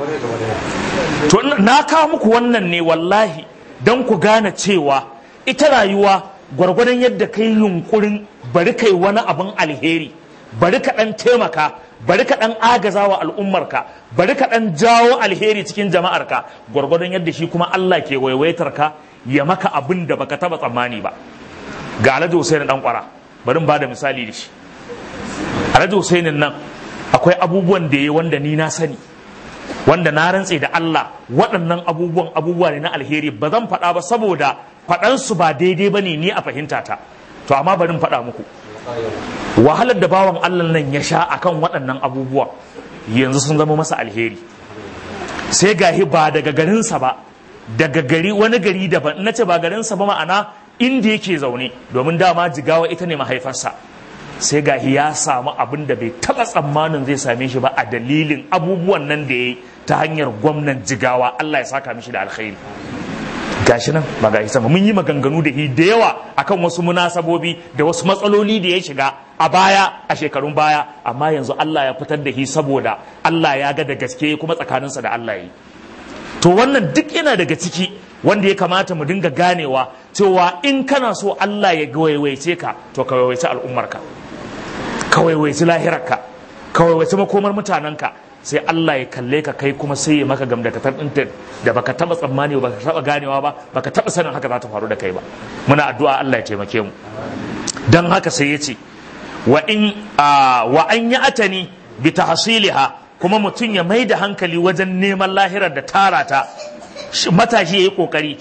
Speaker 1: to na kawo muku wannan ne wallahi don ku gane cewa ita rayuwa gwargwadon yadda kai yunkurin bari kai wani abin alheri bari ka dan taimaka bari ka dan agaza wa al'ummarka bari ka dan jawo alheri cikin jama'arka gwargwadon yadda shi kuma Allah ke waiwaitar ka ya maka abin da baka taba tsammani ba ga Alhaji Hussein dan kwara bari ba da misali da shi Alhaji Hussein nan akwai abubuwan da yayi wanda ni na sani wanda na rantse da Allah waɗannan abubuwan abubuwa ne na alheri ba zan faɗa ba saboda faɗansu ba daidai ba ne ni a fahimta ta to amma bari in faɗa muku wahalar da bawan Allah nan ya sha akan waɗannan abubuwa yanzu sun zama masa alheri sai gahi ba daga garinsa ba daga gari wani gari daban na ce ba garinsa ba ma'ana inda yake zaune domin dama jigawa ita ne mahaifarsa sai gahi ya samu abin da bai taɓa tsammanin zai same shi ba a dalilin abubuwan nan da ya yi ta hanyar gwamnan jigawa Allah ya saka mishi da alkhairi gashi nan ba gashi sama mun yi maganganu da da yawa akan wasu munasabobi da wasu matsaloli da ya shiga a baya a shekarun baya amma yanzu Allah ya fitar da shi saboda Allah ya ga da gaske kuma tsakaninsa da Allah yi to wannan duk yana daga ciki wanda ya kamata mu dinga ganewa cewa in kana so Allah ya waiwaice ka to ka waiwaice al'ummarka ka waiwaice lahirarka ka waiwaice makomar mutanenka sai Allah ya kalle ka kai kuma sai ya maka gamdakatar ɗin da baka taba tsammani ba baka taba ganewa ba baka taba sanin haka za ta faru da kai ba muna addu'a Allah ya taimake mu dan haka sai ya ce wa in wa an ya atani bi tahsiliha kuma mutum ya mai da hankali wajen neman lahirar da tara ta matashi ya yi ƙoƙari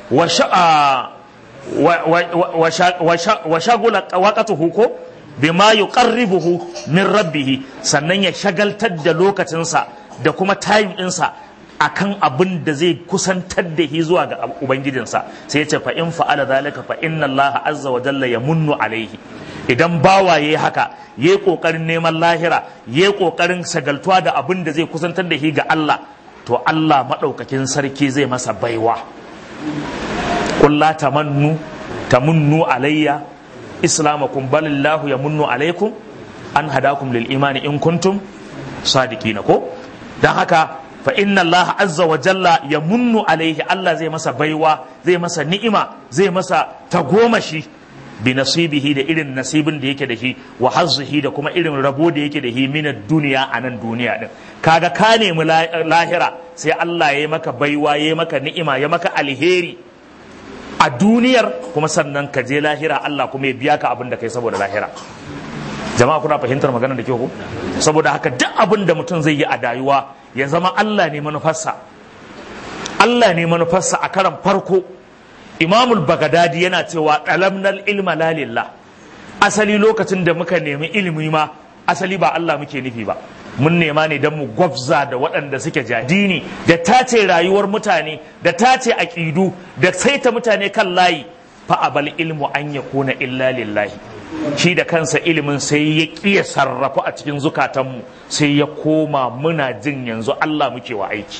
Speaker 1: wa shagula waƙatuhu ko bima yuqarribuhu min rabbihi sannan ya shagaltar da lokacinsa da kuma time ɗinsa akan abin da zai kusantar da shi zuwa ga ubangijinsa sai ya ce fa in fa'ala zalika fa inna Allah azza wa jalla yamunnu alaihi idan bawa yayi haka yayi kokarin neman lahira yayi kokarin shagaltuwa da abin da zai kusantar da shi ga Allah to Allah madaukakin sarki zai masa baiwa qul la tamannu tamunnu alayya islamakum balillahu yamunnu alaikum an hadakum lil imani in kuntum sadiqina ko dan haka fa inna Allah azza wa jalla ya munnu alaihi Allah zai masa baiwa zai masa ni'ima zai masa tagomashi bi nasibihi da irin nasibin da yake da shi wa hazzihi da kuma irin rabo da yake da shi min duniya a nan duniya din kaga ka nemi lahira sai Allah ya yi maka baiwa ya yi maka ni'ima ya maka alheri a duniyar kuma sannan ka je lahira Allah kuma ya biya ka abin da kai saboda lahira jama'a kuna fahimtar magana da kyau ko saboda haka duk abin da mutum zai yi a dayuwa ya zama Allah ne manufarsa Allah ne manufarsa a karan farko imamul bagadadi yana cewa ɗalamnal ilma lalillah asali lokacin da muka nemi ilimi ma asali ba Allah muke nufi ba mun nema ne don mu gwabza da waɗanda suke jadini da tace rayuwar mutane da tace aƙidu da saita mutane kan layi fa abal ilmu an yakuna illa lillahi shi da kansa ilimin sai ya ƙiya sarrafa a cikin zukatanmu sai ya koma muna jin yanzu Allah muke wa aiki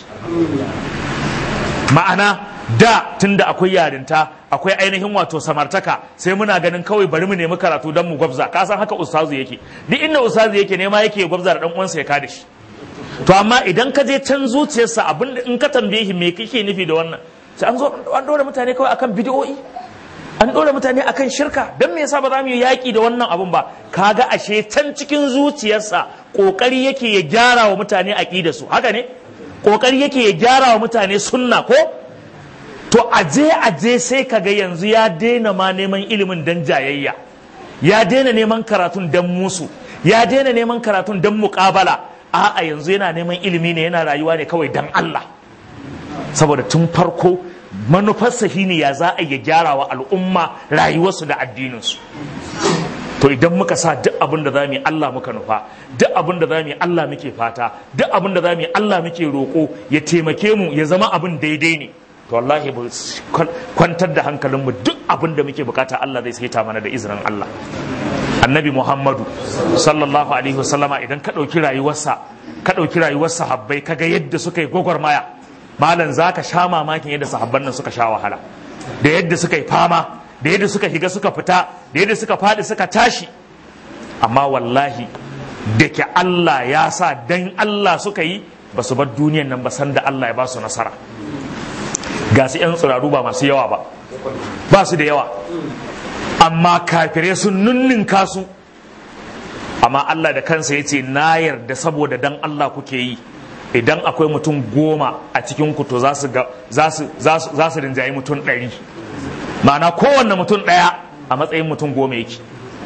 Speaker 1: ma'ana da tunda akwai yarinta akwai ainihin wato samartaka sai muna ganin kawai bari mu nemi karatu don mu gwabza ka san haka ustazu yake duk inda ustazu yake nema yake gwabza da dan uwansa ya kada shi to amma idan ka je can zuciyarsa abin in ka tambaye shi me kake nufi da wannan sai an zo an dora mutane kawai akan bidiyoyi an ɗora mutane akan shirka don me yasa ba za mu yi yaƙi da wannan abun ba kaga ashe can cikin zuciyarsa ƙoƙari yake ya gyara wa mutane aƙida su haka ne ƙoƙari yake ya gyara wa mutane sunna ko to aje aje sai kaga yanzu ya daina ma neman ilimin dan jayayya ya daina neman karatun dan musu ya daina neman karatun dan muƙabala a'a yanzu yana neman ilimi ne yana rayuwa ne kawai dan Allah saboda tun farko manufarsa shine ya za a ya gyara wa al'umma rayuwarsu da addininsu to idan muka sa duk abin da za mu yi Allah muka nufa duk abin da za mu yi Allah muke fata duk abin da za mu yi Allah muke roƙo ya taimake mu ya zama abin daidai ne to wallahi mu kwantar da hankalinmu duk abin da muke bukata Allah zai saita mana da izinin Allah annabi Muhammadu sallallahu alaihi wasallama idan ka ɗauki rayuwarsa ka ɗauki rayuwar sahabbai kaga yadda suka yi gwagwarmaya malam za ka sha mamakin yadda sahabban nan suka sha wahala da yadda suka yi fama da yadda suka higa suka fita da yadda suka faɗi suka tashi amma wallahi da ke Allah ya sa dan Allah suka yi ba su bar duniyan nan ba san da Allah ya ba su nasara ga su 'yan tsiraru ba masu yawa ba ba su da yawa amma kafirai sun nunninka su amma Allah da kansa ya ce na yarda saboda dan Allah kuke yi idan akwai mutum goma a cikin ku to za su rinjayi mutum ɗari ma'ana kowanne mutum ɗaya a matsayin mutum goma yake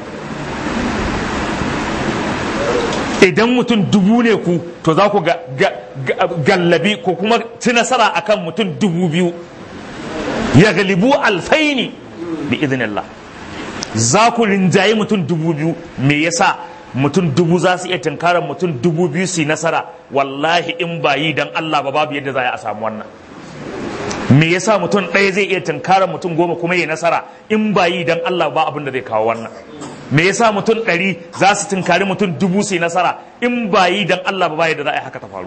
Speaker 1: idan mutum dubu ne ku to za ku gallabi ko kuma ci nasara akan mutum dubu biyu ya galibu alfaini bi idinillah za ku rinjayi mutum dubu biyu me yasa mutum dubu za su iya tunkarar mutum dubu biyu su yi nasara wallahi in ba yi don Allah ba babu yadda za a samu wannan me yasa mutum ɗaya zai iya tunkarar mutum goma kuma yi nasara in ba yi don Allah ba abin da zai kawo wannan me yasa mutum ɗari za su tunkari mutum dubu su yi nasara in ba yi don Allah ba yadda za a yi haka ta faru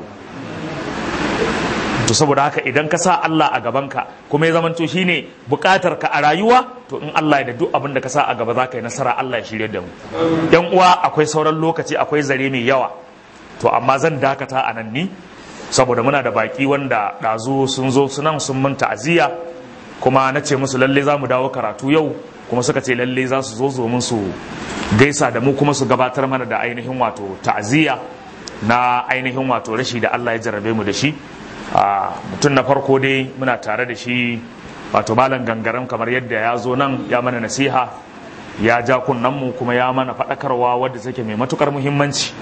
Speaker 1: to saboda haka idan ka sa Allah a gabanka kuma ya zamanto shine bukatar ka a rayuwa to in Allah ya da duk abin da ka sa a gaba za ka yi nasara Allah ya shirye da mu yan uwa akwai sauran lokaci akwai zare mai yawa to amma zan dakata a nan ni saboda muna da baki wanda ɗazu sun zo sunan sun mun ta'aziyya kuma na ce musu lalle za mu dawo karatu yau kuma suka ce lalle za su zo zo su gaisa da mu kuma su gabatar mana da ainihin wato ta'aziyya na ainihin wato rashi da Allah ya jarrabe mu da shi mutum na farko dai muna tare da shi wato malam gangaren kamar yadda ya zo nan ya mana nasiha ya ja mu kuma ya mana faɗakarwa wadda take mai matukar muhimmanci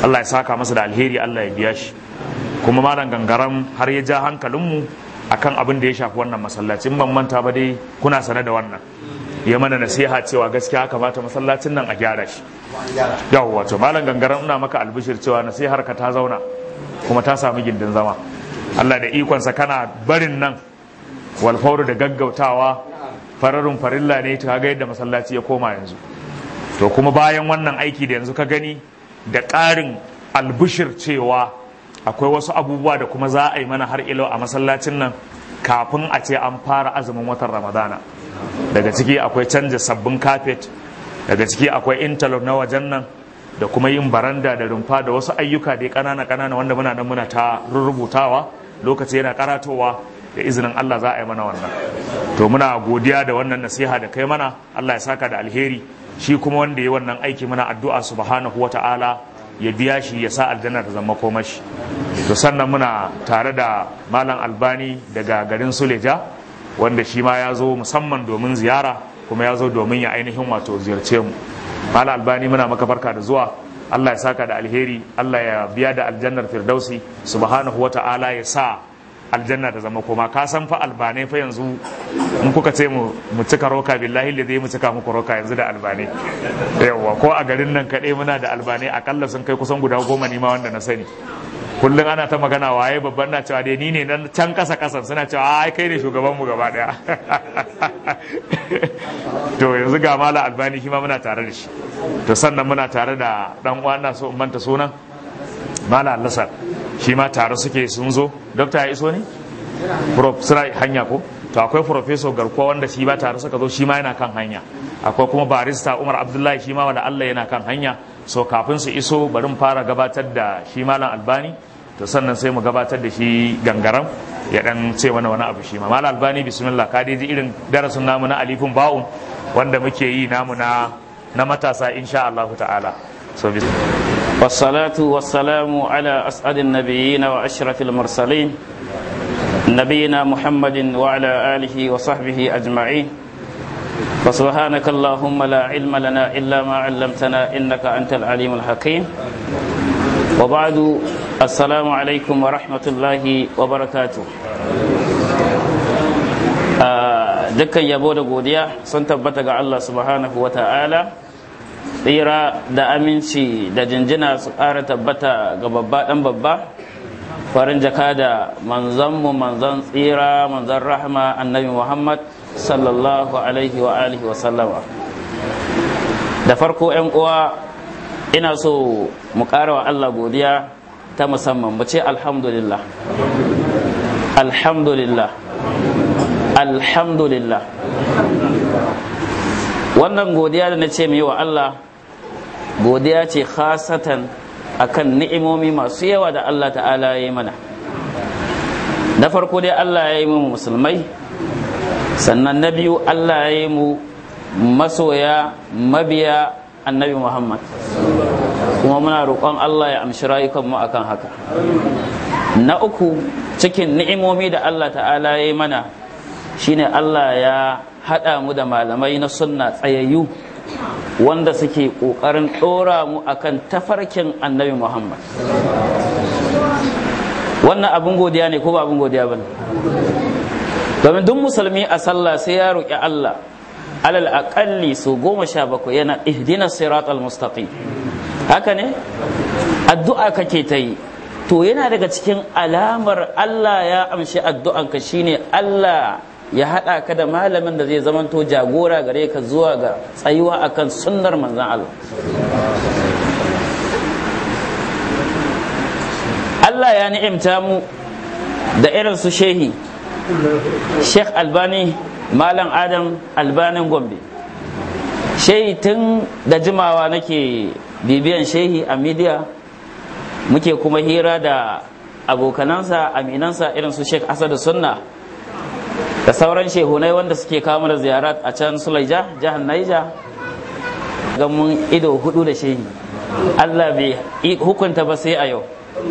Speaker 1: Allah ya saka masa da alheri Allah ya biya shi kuma malam gangaram har ya ja hankalinmu akan abin da ya shafi wannan masallacin ban manta ba dai kuna sane da wannan ya mana nasiha cewa gaskiya kamata masallacin nan a gyara shi yawwa wato malam gangaram ina maka albishir cewa nasihar ka ta zauna kuma ta samu gindin zama Allah da ikonsa kana barin nan walfauru da gaggautawa fararin farilla ne ta ga yadda masallaci ya koma yanzu to kuma bayan wannan aiki da yanzu ka gani da ƙarin albishir cewa akwai wasu abubuwa da kuma za a yi mana har ilo a masallacin nan kafin a ce an fara azumin watan ramadana daga ciki akwai canja sabbin kafet daga ciki akwai interlock na wajen nan da kuma yin baranda da rumfa da wasu ayyuka da ƙanana ƙanana wanda muna nan muna ta rubutawa lokaci yana karatowa da izinin Allah za a yi mana wannan to muna godiya da wannan nasiha da kai mana Allah ya saka da alheri shi kuma wanda ya wannan aiki muna addu'a subhanahu wata'ala ya biya shi ya sa aljanna ta zama komashi to sannan muna tare da malam albani daga garin suleja wanda shi ma ya zo musamman domin ziyara kuma ya zo domin ya ainihin wato ziyarce mu malam albani muna maka barka da zuwa Allah ya saka da alheri Allah ya biya da aljannar firdausi subhanahu wata'ala ya sa aljanna ta zama koma ka san fa albanai fa yanzu in kuka ce mu mu cika roka billahi da zai mu cika muku roka yanzu da albanai yawa ko a garin nan kaɗai muna da albanai akalla sun kai kusan guda goma ne ma wanda na sani kullum ana ta magana waye babban na cewa dai ni ne nan can kasa kasan suna cewa ai kai ne shugaban mu gaba daya to yanzu ga mala albani shi ma muna tare da shi to sannan muna tare da dan uwa na so in manta sunan mala allasar shi ma tare suke sun zo dokta ya iso ne prof suna hanya ko to akwai professor garkuwa wanda shi ba tare suka zo shi ma yana kan hanya akwai kuma barista umar abdullahi shi ma wanda allah yana kan hanya so kafin su iso bari mu fara gabatar da shi malam albani to sannan sai mu gabatar da shi gangaram ya dan ce mana wani abu shi ma malam albani bismillah ka dai ji irin darasin namu na alifin ba'un wanda muke yi namu na na matasa insha Allah ta'ala so
Speaker 2: والصلاة والسلام على أسعد النبيين وأشرف المرسلين نبينا محمد وعلى آله وصحبه أجمعين فسبحانك اللهم لا علم لنا إلا ما علمتنا إنك أنت العليم الحكيم وبعد السلام عليكم ورحمة الله وبركاته dukkan yabo da godiya sun tabbata ga Allah subhanahu wa ta'ala tsira da aminci da jinjina su ƙara tabbata ga babba ɗan babba farin jaka da manzanmu manzan tsira manzan rahama annabi muhammad sallallahu alaihi wa alihi wa sallama da farko 'yan uwa ina so mu ƙara wa Allah godiya ta musamman mu ce alhamdulillah alhamdulillah alhamdulillah wannan godiya da na ce mai wa Allah godiya ce khasatan akan ni'imomi masu yawa da Allah ta'ala ya yi mana na farko dai Allah ya yi mu musulmai sannan na biyu Allah ya yi mu masoya mabiya annabi Muhammad kuma muna roƙon Allah ya amshi rayukanmu akan haka na uku cikin ni'imomi da Allah ta'ala ya yi mana shine Allah ya haɗa mu da malamai na sunna tsayayyu wanda suke ƙoƙarin ɗora mu akan tafarkin annabi Muhammad wannan abin godiya ne ko ba abin godiya ba domin duk musulmi a sallah sai ya roƙi Allah alal aƙalli su goma sha bakwai yana ihdina sirat al-mustaqim haka ne addu'a kake ta yi to yana daga cikin alamar Allah ya amshi addu'anka shine Allah ya haɗa ka da malamin da zai zamanto jagora gare ka zuwa ga tsayuwa akan sunnar manzan Allah Allah ya ni'imta mu da irin su shehi Sheikh Albani Malam Adam Albanin Gombe shehi tun da jimawa nake bibiyan shehi a media muke kuma hira da abokanansa aminansa irin su Sheikh Asadu Sunna da sauran shehunai wanda suke kawo da ziyarat a can Sulaija jihar Naija ga mun ido hudu da shehi Allah bai hukunta ba sai a yau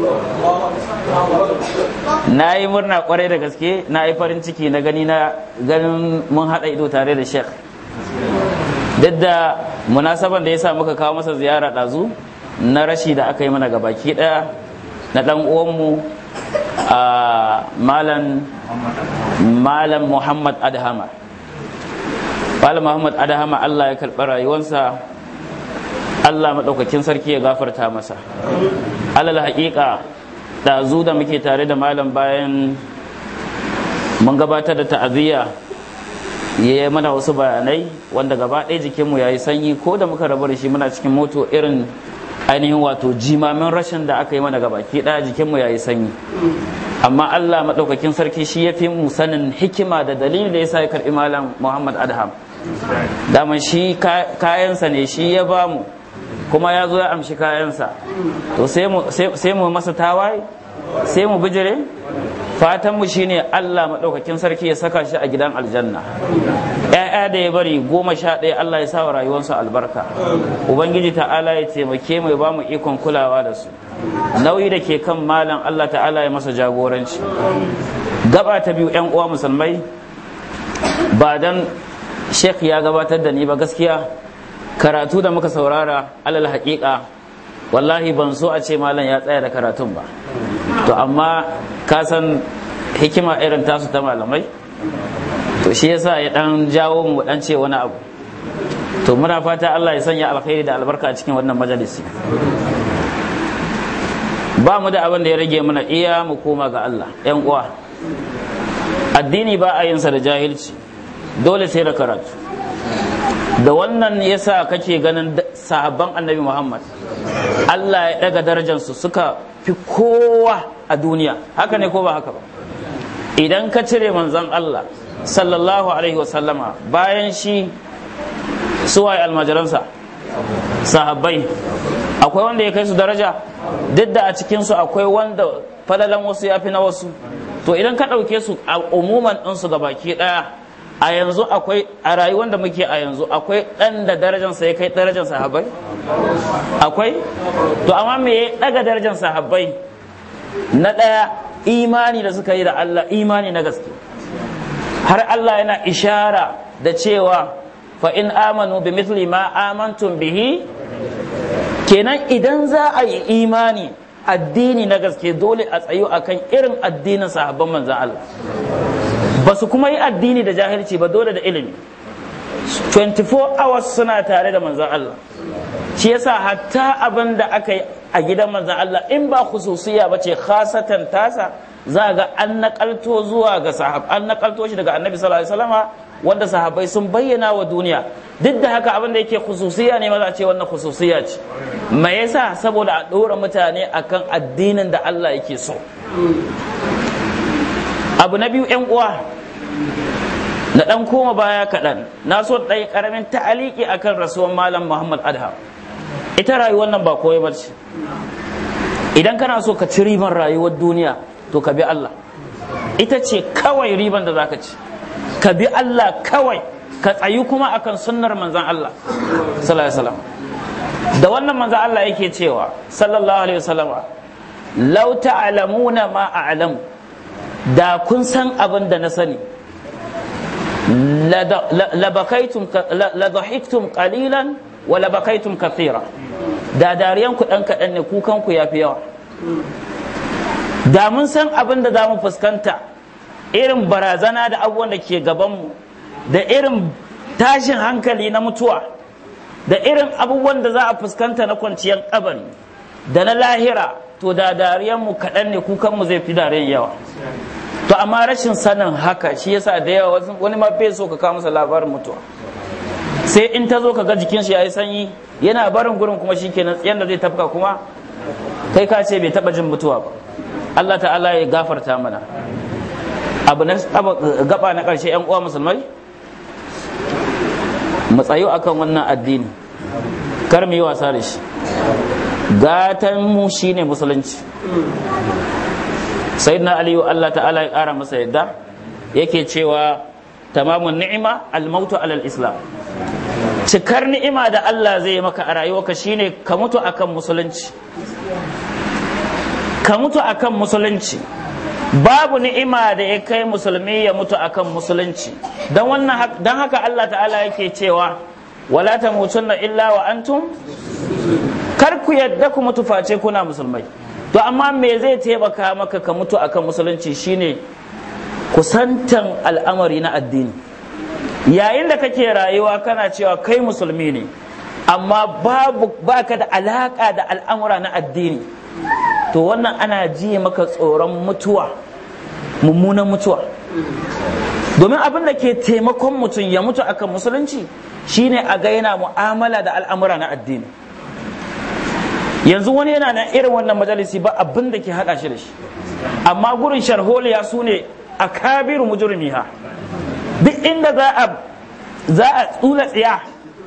Speaker 2: na yi murna kwarai da gaske na yi farin ciki na gani na ganin mun haɗa ido tare da sheikh duk da munasaban da ya sa muka kawo masa ziyara ɗazu na rashi da aka yi mana gabaki daya na dan uwanmu a malam malam muhammad adhama malam muhammad adhama allah ya karɓi rayuwarsa allah maɗaukakin sarki ya gafarta masa alal haƙiƙa ɗazu da muke tare da malam bayan mun gabatar da ta'aziyya ya yi mana wasu bayanai wanda gaba ɗaya jikinmu ya yi sanyi ko da muka rabu da shi muna cikin moto irin ainihin wato jimamin rashin da aka yi mana gabaki ɗaya jikinmu ya yi sanyi amma Allah maɗaukakin sarki shi ya fi mu sanin hikima da dalili da ya sa ya karɓi malam Muhammad Adham dama shi kayansa ne shi ya ba mu kuma ya zo ya amshi kayansa to sai mu masa tawaye sai mu bijire fatanmu shine Allah maɗaukakin sarki ya saka shi a gidan aljanna ‘ya'ya da ya bari goma sha ɗaya Allah ya sa wa rayuwarsu albarka ubangiji ta'ala ya taimake mu ya ba mu ikon kulawa da su nauyi da ke kan malam Allah ta'ala ya masa jagoranci gaba ta biyu ‘yan uwa musulmai ba dan sheikh ya gabatar da ni ba gaskiya karatu da muka saurara alal haƙiƙa wallahi ban so a ce malam ya tsaya da karatun ba to amma ka san hikima irin tasu ta malamai to shi yasa ya dan jawo mu dan ce wani abu to muna fata Allah ya sanya alkhairi da albarka a cikin wannan majalisi ba mu da abin da ya rage mana iya mu koma ga Allah yan uwa addini ba a yinsa da jahilci dole sai da karatu da wannan yasa kake ganin sahabban annabi Muhammad Allah ya daga darajarsu suka fi kowa a duniya haka ne ko ba haka ba idan ka cire manzon Allah sallallahu alaihi wasallama bayan shi suwaye almajiransa sahabbai akwai wanda ya kai su daraja duk da a cikinsu akwai wanda falalan wasu ya fi na wasu to idan ka ɗauke su a umuman ɗinsu ga baki ɗaya a yanzu akwai a rayuwar da muke a yanzu akwai ɗan da darajansa ya kai darajar sahabbai akwai to amma me ya ɗaga darajar sahabbai na ɗaya imani da suka yi da Allah imani na gaske har Allah yana ishara da cewa fa in amanu bi mithli ma amantum bihi kenan idan za a yi imani addini na gaske dole a tsayo akan irin addinin sahabban manzan Allah ba su kuma yi addini da jahilci ba dole da ilimi 24 hours suna tare da manzan Allah shi yasa hatta abin da aka yi a gidan manzan Allah in ba khususiya ba ce khasatan tasa za ga an nakalto zuwa ga sahab an nakalto shi daga annabi sallallahu alaihi wasallama wanda sahabbai sun bayyana wa duniya duk da haka abin da yake khususiya ne maza ce wannan khususiya ce me yasa saboda a ɗora mutane akan addinin da Allah yake so abu na biyu yan uwa na dan koma baya kaɗan na so ɗaya ƙaramin ta'aliki akan rasuwan malam muhammad adha ita rayuwar nan ba koyi bace idan kana so ka ci riban rayuwar duniya to ka bi Allah ita ce kawai riban da zaka ci ka bi Allah kawai ka tsayi kuma akan sunnar manzan Allah sallallahu alaihi wasallam da wannan manzan Allah yake cewa sallallahu alaihi wasallam law ta'lamuna ma a'lamu da kun san abin da na sani labakaitum la dhahiktum qalilan wa labakaitum kathira da dariyan ku dan kadan ne kukan ku yafi yawa da mun san abin da za mu fuskanta irin barazana da abubuwan da ke gabanmu da irin tashin hankali na mutuwa da irin abubuwan da za a fuskanta na kwanciyar kabari da na lahira to da dariyanmu kaɗan ne kukanmu zai fi dariyan yawa to amma rashin sanin haka shi yasa da yawa wani ma bai so ka kawo masa labarin mutuwa sai in ta zo ka ga jikin shi yayi sanyi yana barin gurin kuma shikenan yanda zai tafka kuma kai ka ce bai taba jin mutuwa ba Allah ta'ala ya gafarta mana abu na gaba na ƙarshe yan uwa musulmai mu tsayo akan wannan addini kar mu yi wasa da shi gatan mu shine musulunci sayyidina aliyu Allah ta'ala ya ƙara masa yadda yake cewa tamamun ni'ima al-mautu alal islam cikar ni'ima da Allah zai maka a rayuwarka shine ka mutu akan musulunci ka mutu akan musulunci babu ni'ima da ya kai musulmi ya mutu akan musulunci don wannan don haka Allah ta'ala yake cewa wala tamutunna illa wa antum kar ku yadda ku mutu face kuna musulmai to amma me zai taimaka maka ka mutu akan musulunci shine kusantan al'amari na addini yayin da kake rayuwa kana cewa kai musulmi ne amma babu baka da alaka da al'amura na addini to wannan ana ji maka tsoron mutuwa mummunan mutuwa domin abin da ke taimakon mutum ya mutu akan musulunci shine a ga yana mu'amala da al'amura na addini yanzu wani yana nan irin wannan majalisi ba abin da ke haɗa shi da shi amma gurin sharholiya su ne a kabiru mujurmiha duk inda za a za a tsula tsiya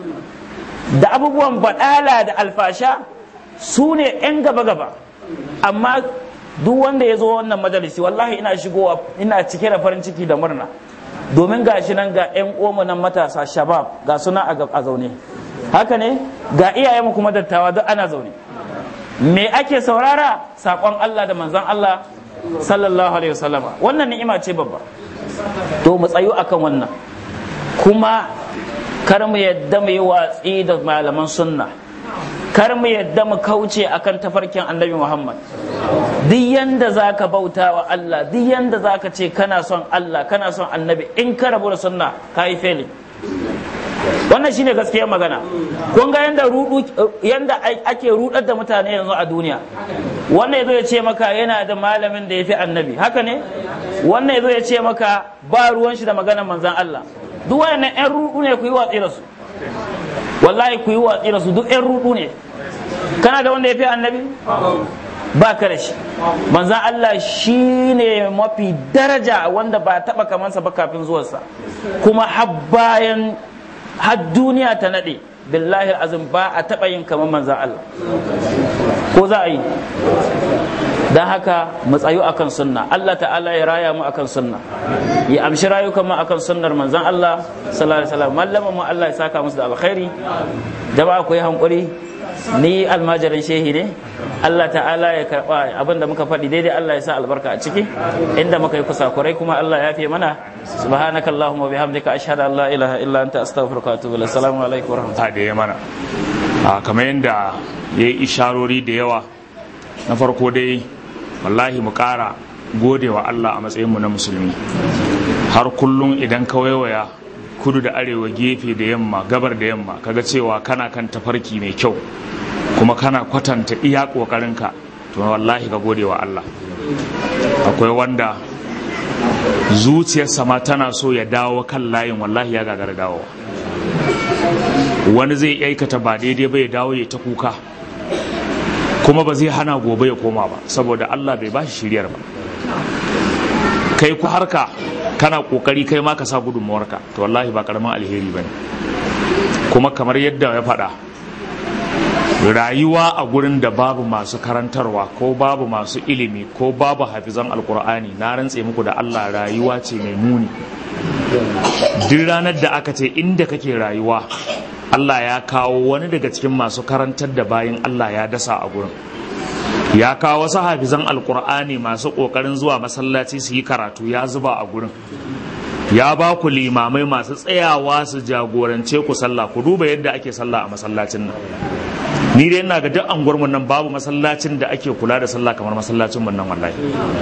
Speaker 2: da abubuwan baɗala da alfasha su ne 'yan gaba-gaba amma duk wanda ya zo wannan majalisi wallahi ina shigowa ina cike da farin ciki da murna domin ga shi nan ga 'yan uwanmu nan matasa shabab ga suna a zaune haka ne ga iyayenmu kuma dattawa duk ana zaune me ake saurara saƙon Allah da manzon Allah sallallahu alaihi wasallama wannan ni'ima ce babba to mu tsayu akan wannan kuma kar mu yadda mu yi watsi da malaman sunna kar mu yadda mu kauce akan tafarkin annabi Muhammad duk yanda zaka bauta wa Allah duk yanda zaka ce kana son Allah kana son annabi in ka rabu da sunna ka yi failing wannan shine gaskiyar magana kun ga yanda rudu yanda ake rudar da mutane yanzu a duniya wannan yazo ya ce maka yana da malamin da yafi annabi haka ne wannan yazo ya ce maka ba ruwan shi da maganar manzon Allah duk wayannan yan rudu ne ku yi watsi da su wallahi ku yi watsi da su duk yan rudu ne kana da wanda yafi annabi ba ka da shi manzan Allah shi ne mafi daraja wanda ba taɓa kamansa ba kafin zuwarsa kuma har bayan har duniya ta naɗe billahi azim ba a taɓa yin kamar manzan Allah ko za a yi don haka mu tsayu akan sunna Allah ta'ala ya raya mu akan sunna ya amshi rayukan mu akan sunnar manzan Allah sallallahu alaihi wasallam mallaman mu Allah ya saka musu da alkhairi jama'a ku yi hankuri ni almajirin shehi ne Allah ta'ala ya karba abin da muka faɗi daidai Allah ya sa albarka a ciki inda muka yi kusakurai kuma Allah ya fi mana subhanaka allahumma bihamdika ashhadu an la ilaha illa anta astaghfiruka wa atubu ilaik assalamu alaikum wa rahmatullahi
Speaker 1: da ya mana kamar yadda ya yi isharori da yawa na farko dai wallahi mu ƙara gode wa Allah a matsayinmu na musulmi har kullum idan ka waiwaya kudu da arewa gefe da yamma gabar da yamma kaga cewa kana kan tafarki mai kyau kuma kana kwatanta iya ƙoƙarinka to wallahi ka gode wa Allah akwai wanda zuciyarsa ma tana so ya dawo kan layin wallahi ya gagara dawowa wani zai aikata ba daidai ba ya dawo ya ta kuka kuma ba zai hana gobe ya koma ba saboda Allah bai bashi shiryar ba kai ku harka kana kokari kai ma ka sa gudunmuwarka to wallahi ba karamin alheri bane kuma kamar yadda ya faɗa rayuwa a gurin da babu masu karantarwa ko babu masu ilimi ko babu hafizan alkur'ani na rantse muku da Allah rayuwa ce mai muni duk ranar da aka ce inda kake rayuwa Allah ya kawo wani daga cikin masu karantar da bayan Allah ya dasa a gurin ya kawo wasu hafizan alkur'ani masu kokarin zuwa masallaci su yi karatu ya zuba a gurin ya ba ku limamai masu tsayawa su jagorance ku sallah ku duba yadda ake sallah a masallacin nan ni dai ina ga duk anguwar nan babu masallacin da ake kula da sallah kamar masallacin mun nan wallahi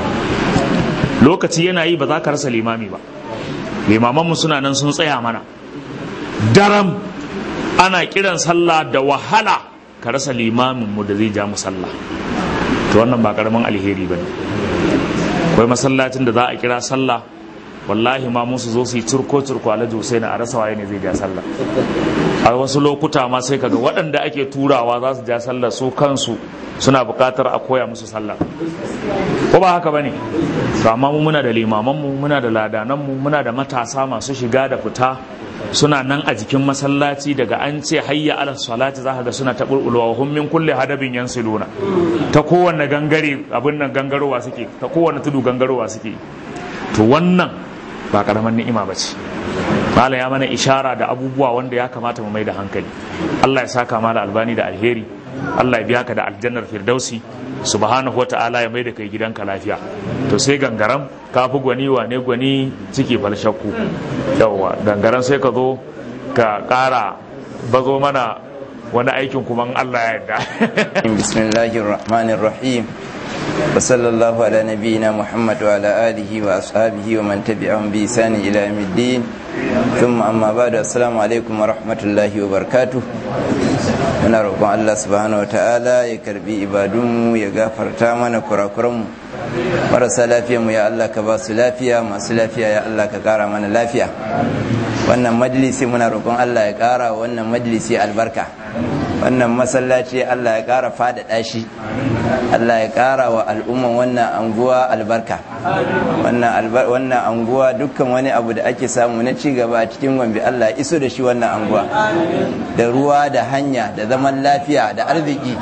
Speaker 1: lokaci yana yi ba za ka rasa limami ba limaman mu suna nan sun tsaya mana daram ana kiran sallah da wahala ka rasa limamin mu da zai ja mu sallah to wannan ba karamin alheri bane akwai masallacin da za a kira sallah wallahi ma musu zo su yi turko turko alhaji Hussein a rasa waye ne zai ja sallah a wasu lokuta ma sai kaga waɗanda ake turawa za su ja sallah su kansu suna buƙatar a koya musu sallah ko ba haka bane to amma mu muna da limaman mu muna da ladanan mu muna da matasa masu shiga da fita suna nan a jikin masallaci daga an ce hayya ala salati za ka ga suna taɓurɓulwa hum min kulli hadabin yansiluna ta kowanne gangare abin nan gangarowa suke ta kowanne tudu gangarowa suke to wannan ba karaman ni'ima ba ce mala ya mana ishara da abubuwa wanda ya kamata mu mai da hankali Allah ya saka mala albani da alheri Allah ya biya ka da aljannar firdausi subhanahu wa ta'ala ya mai da kai gidanka lafiya to sai gangaram ka fi gwani wane gwani ciki falshakku yawwa gangaram sai ka zo ka kara bazo mana wani aikin kuma in Allah ya yarda
Speaker 3: bismillahir rahmanir rahim wa sallallahu ala nabiyyina muhammad wa ala alihi wa ashabihi wa man tabi'ahum bi ihsan ila yawmiddin thumma amma ba'du assalamu alaikum wa rahmatullahi wa barakatuh muna roƙon Allah subhanahu wa ta'ala ya karbi ibadunmu ya gafarta mana kurakuranmu marasa lafiyanmu ya Allah ka ba su lafiya masu lafiya ya Allah ka ƙara mana lafiya wannan majalisi muna roƙon Allah ya ƙara wannan majalisi albarka wannan masallaci Allah ya ƙara faɗaɗa shi Allah ya ƙara wa al'umman wannan anguwa albarka wannan anguwa dukkan wani abu da ake samu na ci gaba a cikin gombe Allah ya iso da shi wannan anguwa da ruwa da hanya da zaman lafiya da arziki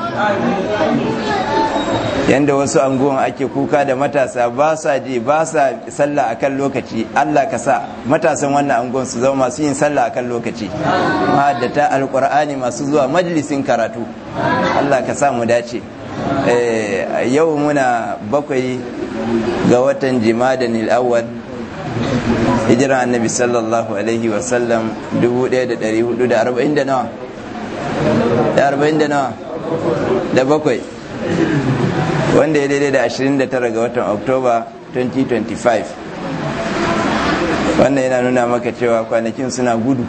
Speaker 3: yanda wasu anguwan ake kuka da matasa ba sa je ba sa sallah akan lokaci Allah ka sa matasan wannan anguwan su zama masu yin sallah akan lokaci mahaddata alqur'ani masu zuwa majalisin karatu Allah ka sa mu dace yau muna bakwai ga watan jimadan awwal hijira annabi sallallahu alaihi wasallam 1440 da nawa da 40 da nawa da bakwai wanda ya daidai da 29 ga watan oktoba 2025 wannan yana nuna maka cewa kwanakin suna gudu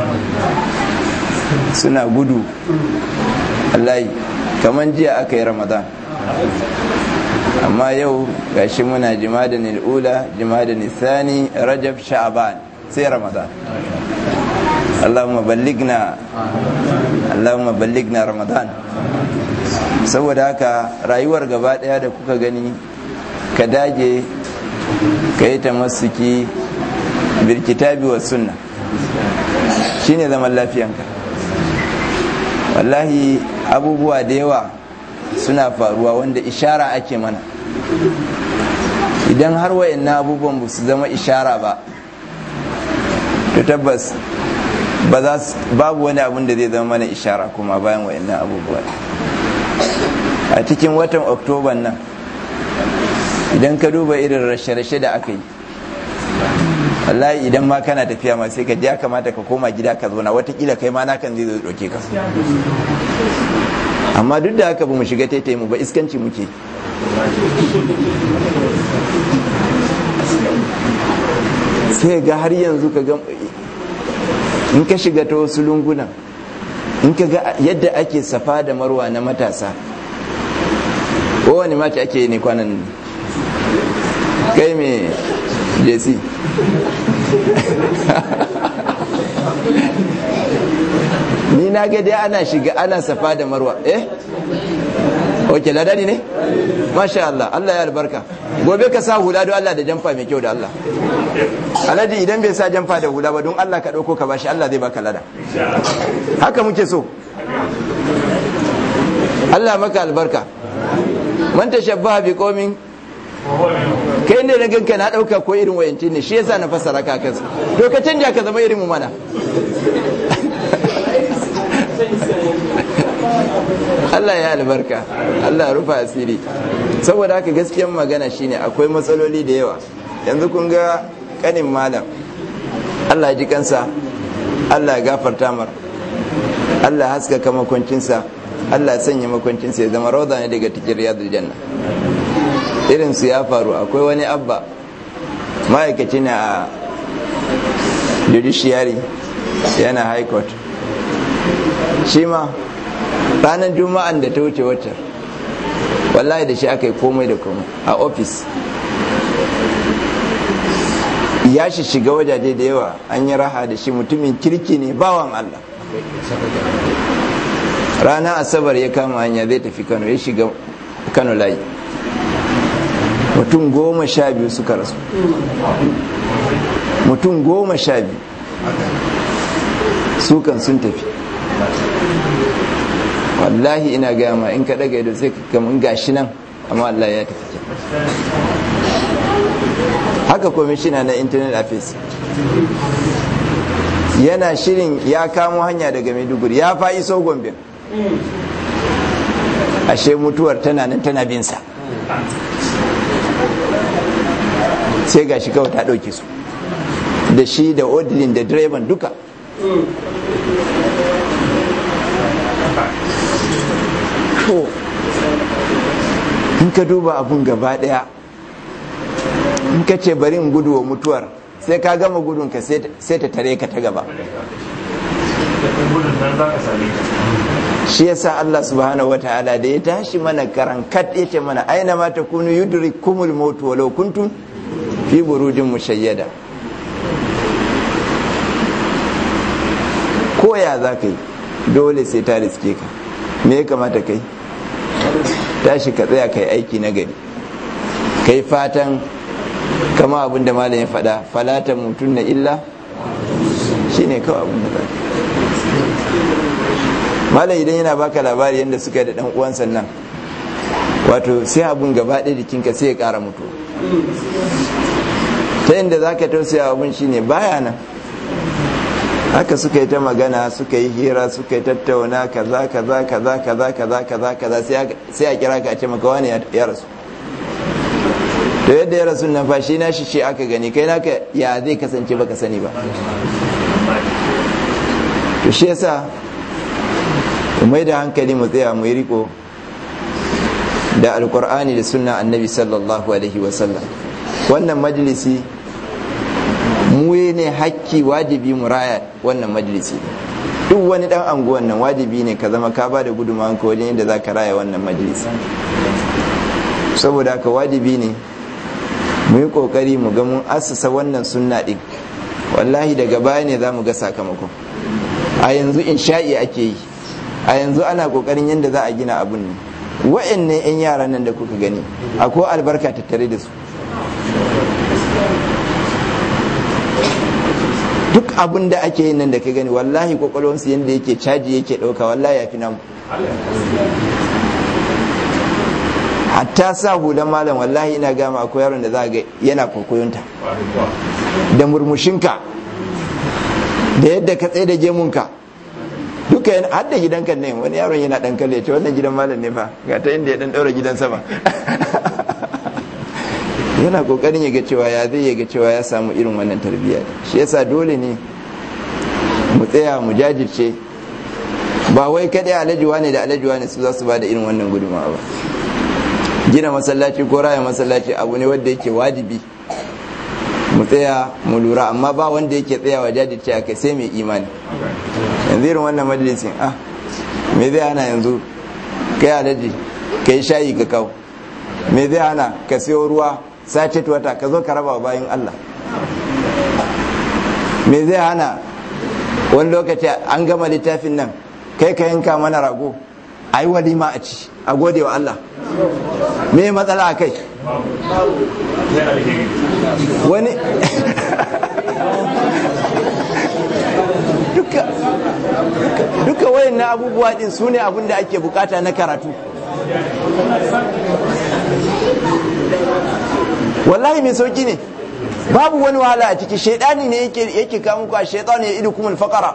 Speaker 3: suna gudu allahi kamar jiya aka yi ramadan amma yau gashi muna jimada ula jimada nisani rajab sha'aban sai ramadan allahumma balligna allahumma balligna ramadan saboda haka rayuwar gaba daya da kuka gani ka dage ka yi tamassuki birkitabi wa sunna shine zaman lafiyanka wallahi abubuwa da yawa suna faruwa wanda ishara ake mana idan har wayannan abubuwan ba su zama ishara ba to tabbas ba za babu wani abun da zai zama mana ishara kuma bayan wayannan abubuwa a cikin watan oktoban nan idan ka duba irin rashe-rashe da aka yi wallahi idan ma kana tafiya ma sai ka ya kamata ka koma gida ka zauna watakila kai ma nakan zai zo doke ka amma duk da haka ba mu shiga taitayi mu ba iskanci muke sai ga har yanzu ka ga in ka shiga ta wasu lungunan in ka ga yadda ake safa da marwa na matasa kowane mata ake yi ne kwanan kai mai jesi ni na ga dai ana shiga ana safa da marwa eh ok ladani ne masha Allah Allah ya albarka gobe ka sa hula don Allah da jamfa mai kyau da Allah alhaji idan bai sa jamfa da hula ba don Allah ka ɗauko ka bashi Allah zai baka lada haka muke so Allah maka albarka man tashabbaha bi qaumin kai ne na ganka na dauka ko irin wayanci ne shi yasa na fassara ka kansa to ka canja ka zama irin mu mana Allah ya albarka Allah rufa asiri saboda haka gaskiyan magana shine akwai matsaloli da yawa yanzu kun ga kanin malam Allah ya ji kansa Allah ya gafarta mar Allah haskaka makwancinsa Allah ya sanya makwancinsa ya zama rauda ne daga cikin riyadul janna irin su ya faru akwai wani abba ma'aikaci ne a judiciary yana high court shi ma ranar juma'an da ta wuce wata wallahi da shi aka yi komai da komai a ofis ya shi shiga wajaje da yawa an yi raha da shi mutumin kirki ne bawan Allah rana asabar ya kama hanya zai tafi kano ya shiga kano layi mutum goma sha biyu suka rasu mutum goma sha biyu sukan sun tafi wallahi ina gaya ma in ka daga ido sai kamun gashi nan amma Allah ya tafi ke haka kwamishina na internet affairs yana shirin ya kamo hanya daga maiduguri ya fa iso gombe ashe mutuwar tana nan tana binsa sai ga shi kawai ta ɗauki su da shi da odilin da direban duka to in ka duba abun gaba daya in ka ce bari in gudu wa mutuwar sai ka gama gudun ka sai ta tare ka ta gaba shi yasa Allah subhanahu wa ta'ala da ya tashi mana karankat ya ce mana aina ma takunu yudrikumul maut walau kuntum fi burujin mushayyada koya za ka yi dole sai ta riske ka me ya kamata kai tashi ka tsaya kai aiki na gari kai fatan kama abin da malam ya faɗa falata mutum na illa shine kawai abin da za malam idan yana baka labari yadda suka yi da dan uwan sannan wato sai abun gaba ɗaya jikinka sai ya ƙara mutu ta yadda za ka tausaya abun shine baya nan haka suka yi ta magana suka yi hira suka yi tattauna kaza kaza kaza kaza kaza kaza kaza sai a kira ka a ce maka wani ya rasu to yadda ya rasu nan fa shi na shi aka gani kai naka ya zai kasance baka sani ba to shi yasa mai da hankali mu tsaya mu yi riko da alkur'ani da sunna annabi sallallahu alaihi wasallam wannan majalisi mu ne hakki wajibi mu raya wannan majalisi duk wani dan anguwan nan wajibi ne ka zama ka ba da gudunmawanka wajen yadda za ka raya wannan majalisi saboda haka wajibi ne mu yi kokari mu ga mun assasa wannan sunna din wallahi daga baya ne za mu ga sakamakon a yanzu insha'i ake yi a yanzu ana kokarin yadda za a gina abun ne wa'annan 'yan yaran nan da kuka gani akwai albarka tattare da su duk abin da ake yin nan da ka gani wallahi kwakwalwansu yadda yake caji yake ɗauka wallahi ya fi namu hatta sa hulan malam wallahi ina gama akwai yaron da za ga yana kwakwayonta da murmushinka da yadda ka tsaye da gemunka duka yana har da gidanka ne wani yaron yana dan kalle ce wannan gidan malam ne fa ga ta inda ya dan daura gidan sama yana kokarin ya ga cewa ya zai ya ga cewa ya samu irin wannan tarbiyya shi yasa dole ne mu tsaya mu jajirce ba wai kadai alajuwa ne da alajuwa ne su za su ba da irin wannan gudunmawa ba gina masallaci ko raya masallaci abu ne wanda yake wajibi mu tsaya mu lura amma ba wanda yake tsayawa jajirce a kai sai mai imani yanzu irin wannan majalisin ah me zai hana yanzu kai alaji ka yi shayi ka kawo me zai hana ka siyo ruwa sace wata ka zo ka raba bayan Allah me zai hana wani lokaci an gama littafin nan kai ka yanka mana rago a yi walima a ci a gode wa Allah me matsala a kai wani duka duka wayan na abubuwa din su ne abin da ake bukata na karatu wallahi mai sauki ne babu wani wahala a ciki shaidani ne yake kawo muku a shaitani ya idu kuma alfakara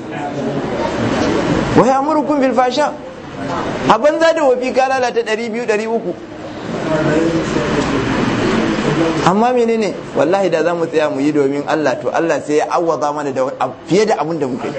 Speaker 3: wa ya murukun bil fasha a banza da wafi ka lalata 200-300 amma menene wallahi da za mu tsaya mu yi domin Allah to Allah sai ya awwaza mana da fiye da abin da muke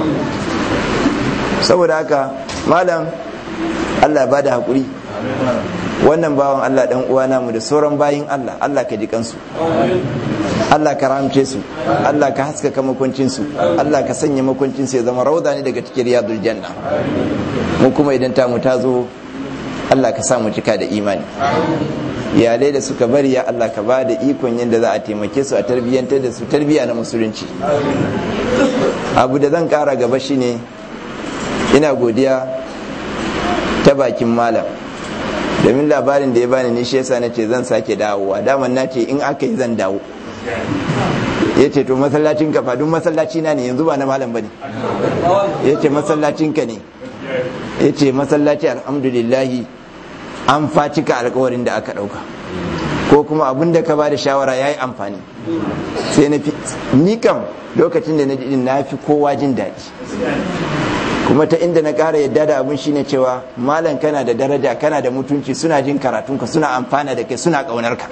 Speaker 3: saboda haka malam Allah ba da haƙuri wannan bawan Allah dan uwa namu da sauran bayin Allah Allah ka ji kansu Allah ka ramce su Allah ka haskaka makwancin su Allah ka sanya makwancin su ya zama rauda ne daga cikin riyadul janna mu kuma idan ta mu ta zo Allah ka sa mu cika da imani iyalai da suka bari ya Allah ka ba da ikon yadda za a taimake su a tarbiyyantar da su tarbiyya na musulunci abu da zan kara gaba shine ina godiya ta bakin malam domin labarin da ya bani ni shi yasa na ce zan sake dawowa daman na ce in aka yi zan dawo ya ce to masallacin ka duk masallaci na ne yanzu ba na malam bane ya ce masallacin ka ne ya ce masallaci alhamdulillahi an facika alkawarin da aka dauka ko kuma abin da ka ba da shawara ya yi amfani sai na fi ni kam lokacin da na ji na fi kowa jin daɗi kuma ta inda na ƙara yadda da abin shine cewa malam kana da daraja kana da mutunci suna jin karatunka suna amfana da kai suna ƙaunar ka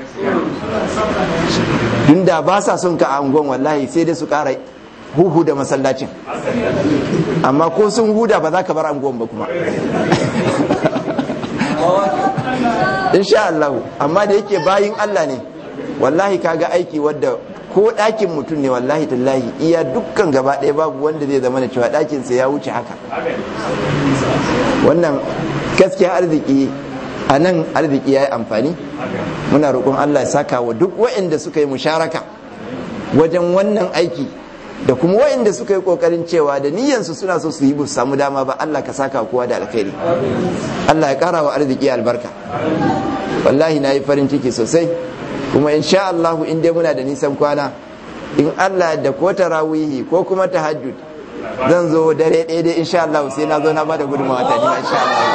Speaker 3: dun da ba sa son ka a unguwan wallahi sai dai su ƙara huhu da masallacin amma ko sun huda ba za ka bar unguwan ba kuma insha Allah amma da yake bayin Allah ne wallahi kaga aiki wadda ko ɗakin mutum ne wallahi tallahi iya dukkan gaba ɗaya babu wanda zai zama da cewa ɗakinsa ya wuce haka wannan gaskiya arziki a nan arziki ya yi amfani muna roƙon Allah ya saka wa duk waɗanda suka yi musharaka wajen wannan aiki da kuma waɗanda suka yi ƙoƙarin cewa da niyyansu suna so su yi bu samu dama ba Allah ka saka kowa da alkhairi Allah ya ƙara wa arziki albarka wallahi na yi farin ciki sosai kuma insha Allah in dai muna da nisan kwana in Allah da ko tarawihi ko kuma tahajjud zan zo dare ɗaya dai insha Allah sai na zo na bada gudunmawa ta ni insha Allah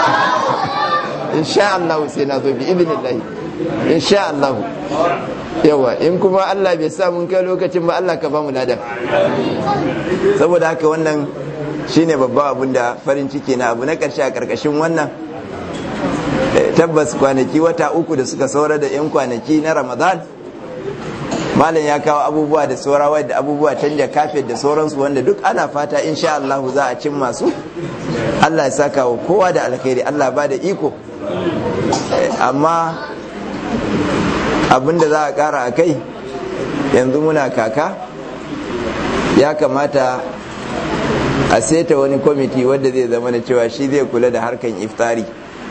Speaker 3: insha Allah sai na zo bi idnillah insha Allah yawa in kuma Allah bai sa mun kai lokacin ba Allah ka ba mu ladan saboda haka wannan shine babban abun da farin ciki na abu na karshe a karkashin wannan tabbas kwanaki wata uku da suka saura da 'yan kwanaki na ramadan malam ya kawo abubuwa da saurawa da abubuwa canja kafet da sauransu wanda duk ana fata insha Allah za a cin masu Allah ya saka wa kowa da alkhairi Allah ba da iko amma abinda za a kara a kai yanzu muna kaka ya kamata a seta wani kwamiti wadda zai zama da cewa shi zai kula da harkan iftari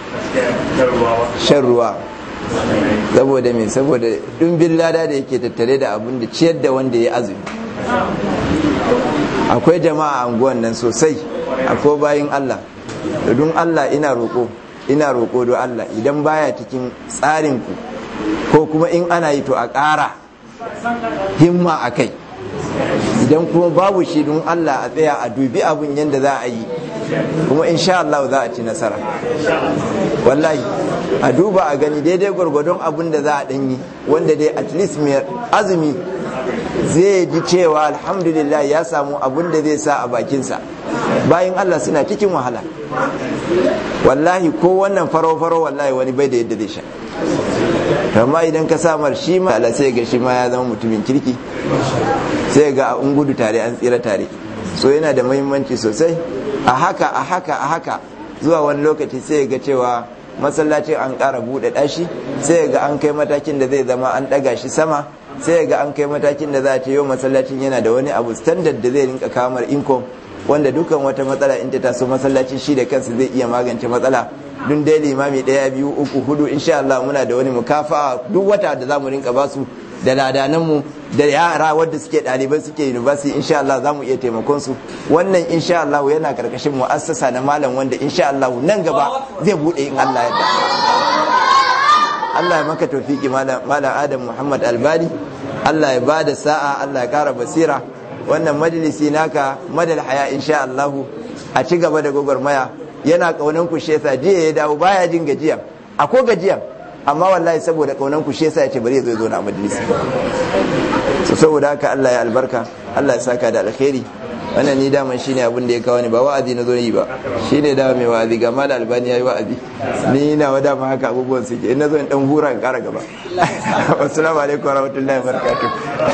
Speaker 3: shan ruwa saboda me saboda dumbin lada da yake tattare da abin da ciyar da wanda ya azumi akwai jama'a a unguwan nan sosai akwai bayin Allah da dun Allah ina roƙo ina roƙo don Allah idan baya cikin tsarin ku ko kuma in ana yi to a ƙara himma a kai idan kuma babu shi don Allah a tsaya a dubi abin yadda za a yi kuma insha Allah za a ci nasara wallahi a duba a gani daidai gwargwadon abin da za a ɗanyi wanda dai at least mai azumi zai ji cewa alhamdulillah ya samu abin da zai sa a bakinsa bayan Allah suna cikin wahala wallahi ko wannan faro-faro wallahi wani bai da yadda zai sha amma idan ka samar shi ma Allah sai ga shi ma ya zama mutumin kirki sai ga a gudu tare an tsira tare so yana da muhimmanci sosai a haka a haka a haka zuwa wani lokaci sai ga cewa masallacin an ƙara buɗe ɗashi sai ga an kai matakin da zai zama an ɗaga shi sama sai ga an kai matakin da za a ce yau masallacin yana da wani abu standard da zai rinka kamar income wanda dukan wata matsala in ta taso masallaci shi da kansa zai iya magance matsala dun dai limami ɗaya biyu uku hudu insha Allah muna da wani mukafa duk wata da zamu rinka basu da ladananmu da yara wadda suke ɗalibai suke university insha Allah za mu iya taimakon su wannan insha Allah yana karkashin mu'assasa na malam wanda insha Allah nan gaba zai bude in Allah yadda Allah ya maka tawfiki malam malam Adam Muhammad Albani Allah ya bada sa'a Allah ya kara basira wannan majalisi naka madal haya insha Allah a ci gaba da gwagwarmaya yana kaunan ku shesa jiya ya dawo baya jin gajiya akwai gajiya amma wallahi saboda kaunan ku shesa ya ce bari ya zo zo na majalisi so saboda haka Allah ya albarka Allah ya saka da alkhairi wannan ni daman shine abin da ya kawo ni ba wa'azi na zo yi ba shine da mai wa'azi ga mal albani yayi wa'azi ni na wada ma haka abubuwan suke in nazo in dan hura in kara gaba assalamu alaikum warahmatullahi wabarakatuh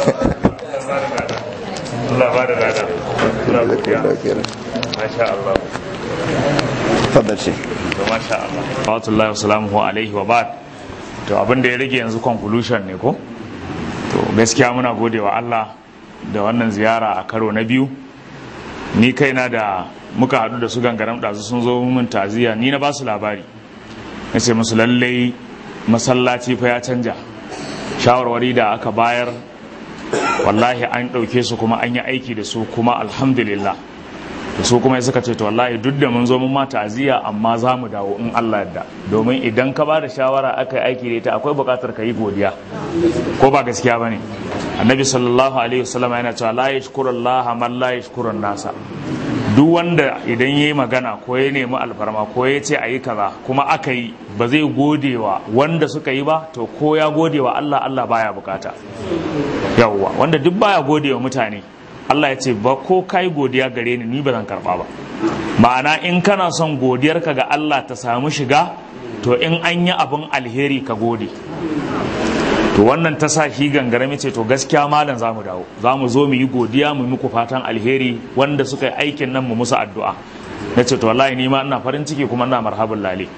Speaker 1: Allah ba da lada Allah ba da masha Allah
Speaker 3: fadal shi
Speaker 1: masha Allah Sallallahu wa salamuhu alaihi wa ba'd to abin da ya rage yanzu conclusion ne ko to gaskiya muna gode wa Allah da wannan ziyara a karo na biyu ni kaina da muka haɗu da su gangaram ɗazu sun zo min taziya ni na ba su labari na ce musu lallai masallaci fa ya canja shawarwari da aka bayar wallahi an ɗauke su kuma an yi aiki da su kuma alhamdulillah da su kuma suka ce to wallahi duk da mun zo mun ma ta'aziyya amma za mu dawo in Allah yadda domin idan ka ba da shawara aka yi aiki da ita akwai buƙatar ka yi godiya ko ba gaskiya bane annabi sallallahu alaihi wasallam yana cewa la yashkuru Allah man la yashkuru nasa duk wanda idan yayi magana ko ya nemi alfarma ko ya ce ayi kaza kuma aka yi ba zai gode wa wanda suka yi ba to ko ya gode wa Allah Allah baya bukata yawwa wanda duk baya gode wa mutane Allah ya ce ba ko kai godiya gare ni ni ba zan karba ba ma'ana in kana son godiyarka ga Allah ta samu shiga to in an yi abin alheri ka gode to wannan ta sa shi gangarami ce to gaskiya malam za mu dawo za mu zo mu yi godiya mu muku fatan alheri wanda suka yi aikin nan mu musu addu'a na ce to wallahi ni ma ina farin ciki kuma ina marhabin lale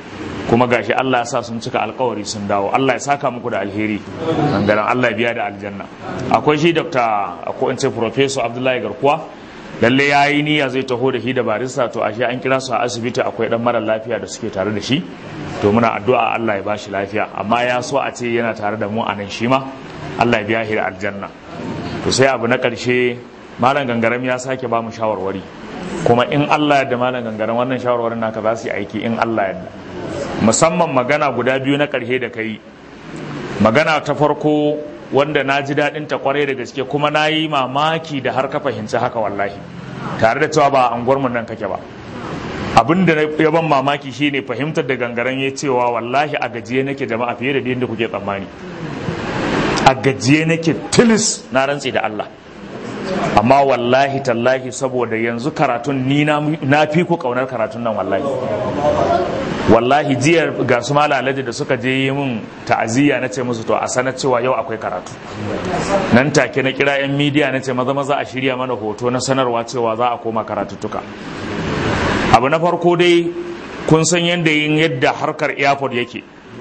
Speaker 1: kuma gashi Allah ya sa sun cika alkawari sun dawo Allah ya saka muku da alheri dangaren Allah ya biya da aljanna akwai shi Dr. ko in ce Professor Abdullahi Garkuwa lalle ya yi niyya zai taho da shi da barista to ashe an kira su a asibiti akwai dan mara lafiya da suke tare da shi to muna addu'a Allah ya bashi lafiya amma ya so a ce yana tare da mu a nan shi ma Allah ya biya shi da aljanna to sai abu na karshe malam gangaram ya sake ba mu shawarwari kuma in Allah ya da malam gangaram wannan shawarwarin naka za su yi aiki in Allah ya da musamman magana guda biyu na karshe da kai magana ta farko wanda na ji daɗin ta kwarai da gaske kuma na yi mamaki da har ka fahimci haka wallahi tare da cewa ba a anguwarmu nan kake ba abin da ya ban mamaki shine fahimtar da gangaren ya cewa wallahi a gajiye nake jama'a fiye da yadda kuke tsammani a gajiye nake tilis na rantsi da Allah amma wallahi tallahi saboda yanzu karatun ni na fi ku kaunar karatun nan wallahi wallahi jiya ga su malalaji da suka je yi min ta'aziyya na ce musu to a sanar cewa yau akwai karatu nan take na kira yan midiya na ce maza maza a shirya mana hoto na sanarwa cewa za a koma karatuttuka abu na farko dai kun san yadda yin yadda harkar airport yake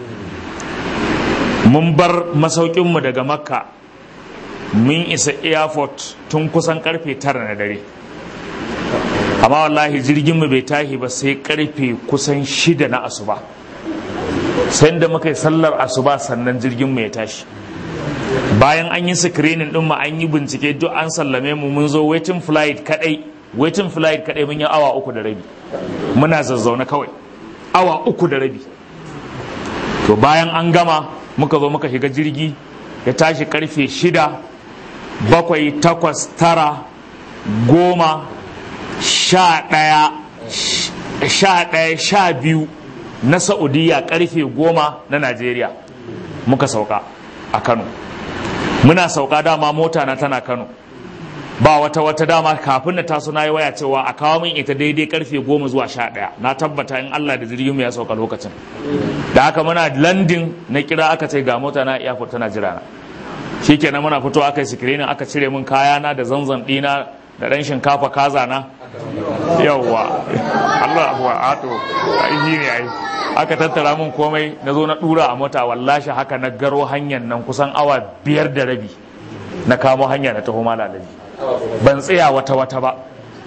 Speaker 1: mun bar masaukinmu daga makka mun isa airport tun kusan karfe tara na dare amma wallahi jirgin mu bai tashi ba sai karfe kusan shida na asuba sai da muka yi sallar asuba sannan jirgin mu ya tashi bayan an yi screening din mu an yi bincike duk an sallame mu mun zo waiting flight kadai waiting flight kadai mun yi awa uku da rabi muna zazzauna kawai awa uku da rabi to bayan an gama muka zo muka shiga jirgi ya tashi karfe shida bakwai takwas tara goma sha ɗaya sha ɗaya sha biyu na saudiya karfe goma na najeriya muka sauka a kano muna sauka dama mota na tana kano ba wata wata dama kafin na taso na yi waya cewa a kawo min ita daidai karfe goma zuwa sha ɗaya na tabbata in allah da jirgin ya sauka lokacin da haka muna landin na kira aka ce ga mota na airport tana jira na shikenan muna fito aka yi sikirinin aka cire min kayana da zanzan ɗina da ɗan shinkafa kaza na yawwa Allah abuwa ato ai ne ai aka tattara min komai na zo na dura a mota wallashi haka na garo hanyar nan kusan awa biyar da rabi na kamo hanya na taho malalabi ban tsaya wata wata ba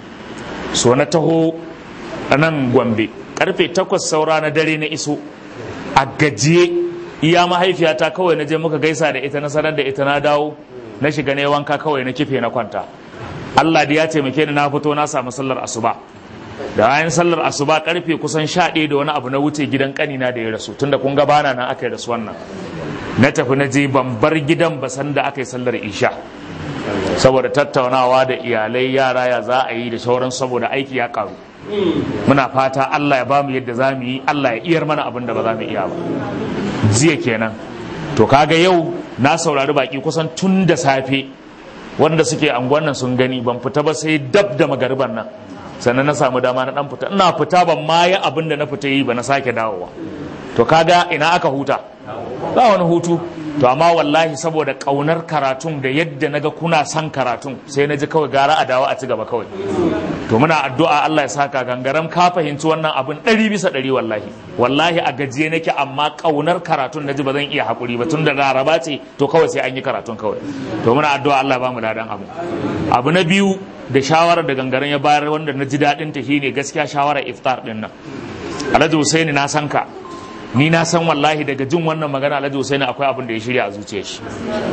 Speaker 1: so na taho a nan gombe karfe takwas saura na dare na iso a gajiye iya mahaifiyata kawai na je muka gaisa da ita na sanar da ita na dawo na shiga ne wanka kawai na kife na kwanta Allah da ya taimake ni na fito na samu sallar asuba da bayan sallar asuba karfe kusan sha ɗaya da wani abu na wuce gidan kanina da ya rasu tunda kun ga bana nan aka yi rasu wannan na tafi na je ban bar gidan ba san da aka yi sallar isha saboda tattaunawa da iyalai yara ya za a yi da sauran saboda aiki ya karu muna fata Allah ya bamu yadda za mu yi Allah ya iyar mana abin da ba za mu iya ba jiya kenan to kaga yau na saurari baki kusan tun da safe wanda suke anguwan nan sun gani ban fita ba sai dab da magariban nan sannan na samu dama na dan fita ina fita ban ma yi abin da na fita yi ba na sake dawowa to kaga ina aka huta ba wani hutu to amma wallahi saboda kaunar karatun da yadda naga kuna son karatun sai na ji kawai gara a dawo a ci gaba kawai to muna addu'a Allah ya saka gangaram ka fahimci wannan abin ɗari bisa ɗari wallahi wallahi a gajiye nake amma kaunar karatun na ji ba zan iya haƙuri ba tun da laraba ce to kawai sai an yi karatun kawai to muna addu'a Allah ba mu ladan abu abu na biyu da shawarar da gangaren ya bayar wanda na ji daɗin ta shine gaskiya shawarar iftar din nan Alhaji Husaini na san ka ni na san wallahi daga jin wannan magana Alhaji Husaini akwai abin da ya shirya a zuciyar shi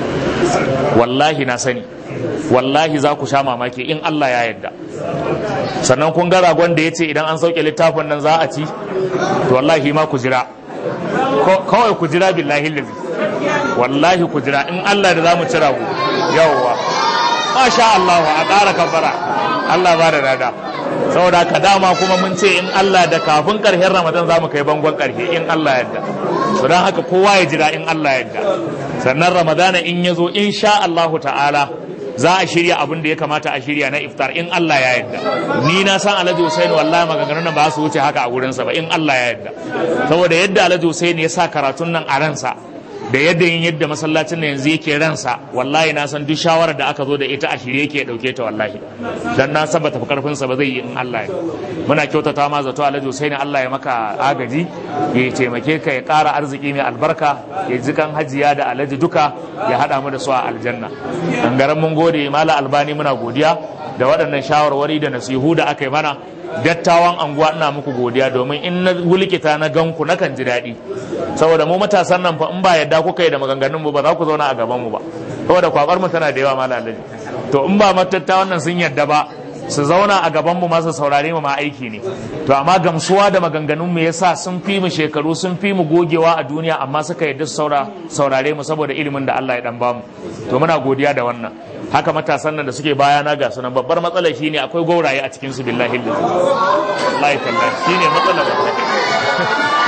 Speaker 1: wallahi na sani wallahi za ku sha mamaki in Allah ya yarda sannan kun ga ragon da ya ce idan an sauke littafin nan za a ci to wallahi ma ku jira kawai ku jira billahi lazi wallahi ku jira in Allah da za mu ci rago yawwa masha Allah a ƙara kabbara Allah ba da rada saboda ka dama kuma mun ce in Allah da kafin ƙarshen Ramadan za mu kai bangon ƙarshe in Allah yadda to don haka kowa ya jira in Allah yadda sannan Ramadana in ya zo in sha Allah ta'ala za a shirya abin da ya kamata a shirya na iftar in Allah ya yadda ni na san Alhaji Hussein wallahi maganganun nan ba su wuce haka a gurinsa ba in Allah ya yadda saboda yadda Alhaji Hussein ya sa karatun nan a ransa da yadda yin yadda masallacin nan yanzu yake ransa wallahi na san duk shawarar da aka zo da ita a shirye yake dauke ta wallahi dan na san bata fi karfin sa ba zai yi in Allah ya muna kyautata ma zato Alhaji Hussein Allah ya maka agaji ya taimake ka ya ƙara arziki mai albarka ya ji kan hajiya da Alhaji duka ya hada mu da su a aljanna dangaren mun gode mala albani muna godiya da waɗannan shawarwari da nasihu da aka yi mana dattawan anguwa ina muku godiya domin in na wulikita na ganku na kan ji daɗi saboda mu matasan nan fa in ba yadda kuka yi da maganganun mu ba za ku zauna a gaban mu ba saboda kwakwar mu tana da yawa malalaji to in ba matattawan nan sun yadda ba su zauna a gaban mu masu saurare mu ma aiki ne to amma gamsuwa da maganganun mu yasa sun fi mu shekaru sun fi mu gogewa a duniya amma suka yadda su saura saurare mu saboda ilimin da Allah ya dan bamu to muna godiya da wannan haka matasan nan da suke bayana ga sunan babbar matsalar shine akwai gauraye a cikin su billahi lillahi wallahi tallahi shine matsalar wallahi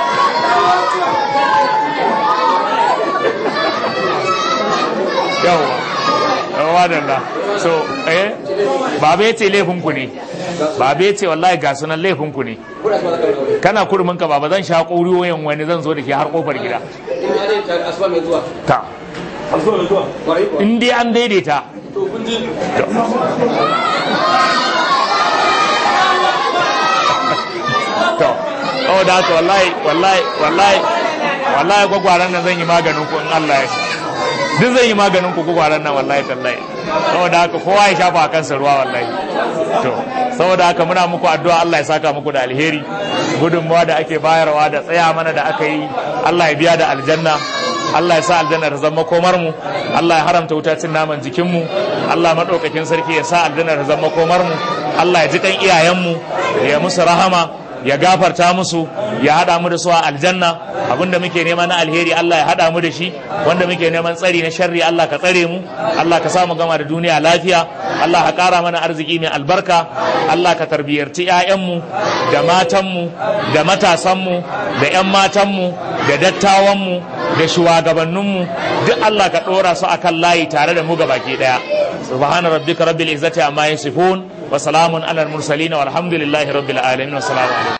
Speaker 1: yawa yawa da so eh babe ce laifin ku ne babe ce wallahi ga sunan laifin ku ne kana kurmin ka baba zan sha ƙuriyoyin wani zan zo da ke har kofar gida ta in dai an daidaita to oh da haka wallahi wallahi wallahi wallahi gwagwaran nan zan yi maganin ku in Allah ya duk zan yi maganin ku gwagwaran nan wallahi tallahi saboda haka kowa ya shafa a kansa ruwa wallahi to saboda haka muna muku addu'a Allah ya saka muku da alheri gudunmawa da ake bayarwa da tsaya mana da aka yi Allah ya biya da aljanna Allah ya sa aljanna ta zama komar mu Allah ya haramta wuta cin naman jikin mu Allah madaukakin sarki ya sa aljanna ta zama komar mu Allah ya ji kan iyayen mu ya musu rahama ya gafarta musu ya hada mu da su a aljanna abinda muke nema na alheri Allah ya hada mu da shi wanda muke neman tsari na sharri Allah ka tsare mu Allah ka samu gama da duniya lafiya Allah ka kara mana arziki mai albarka Allah ka tarbiyarci 'ya'yanmu da matanmu da matasanmu da 'yan matanmu da dattawanmu da shugabanninmu duk Allah ka ɗora su akan layi tare da mu baki ɗaya subhana rabbika rabbil izzati amma yasifun wa salamun alal mursalin walhamdulillahi rabbil alamin wa salamu alaikum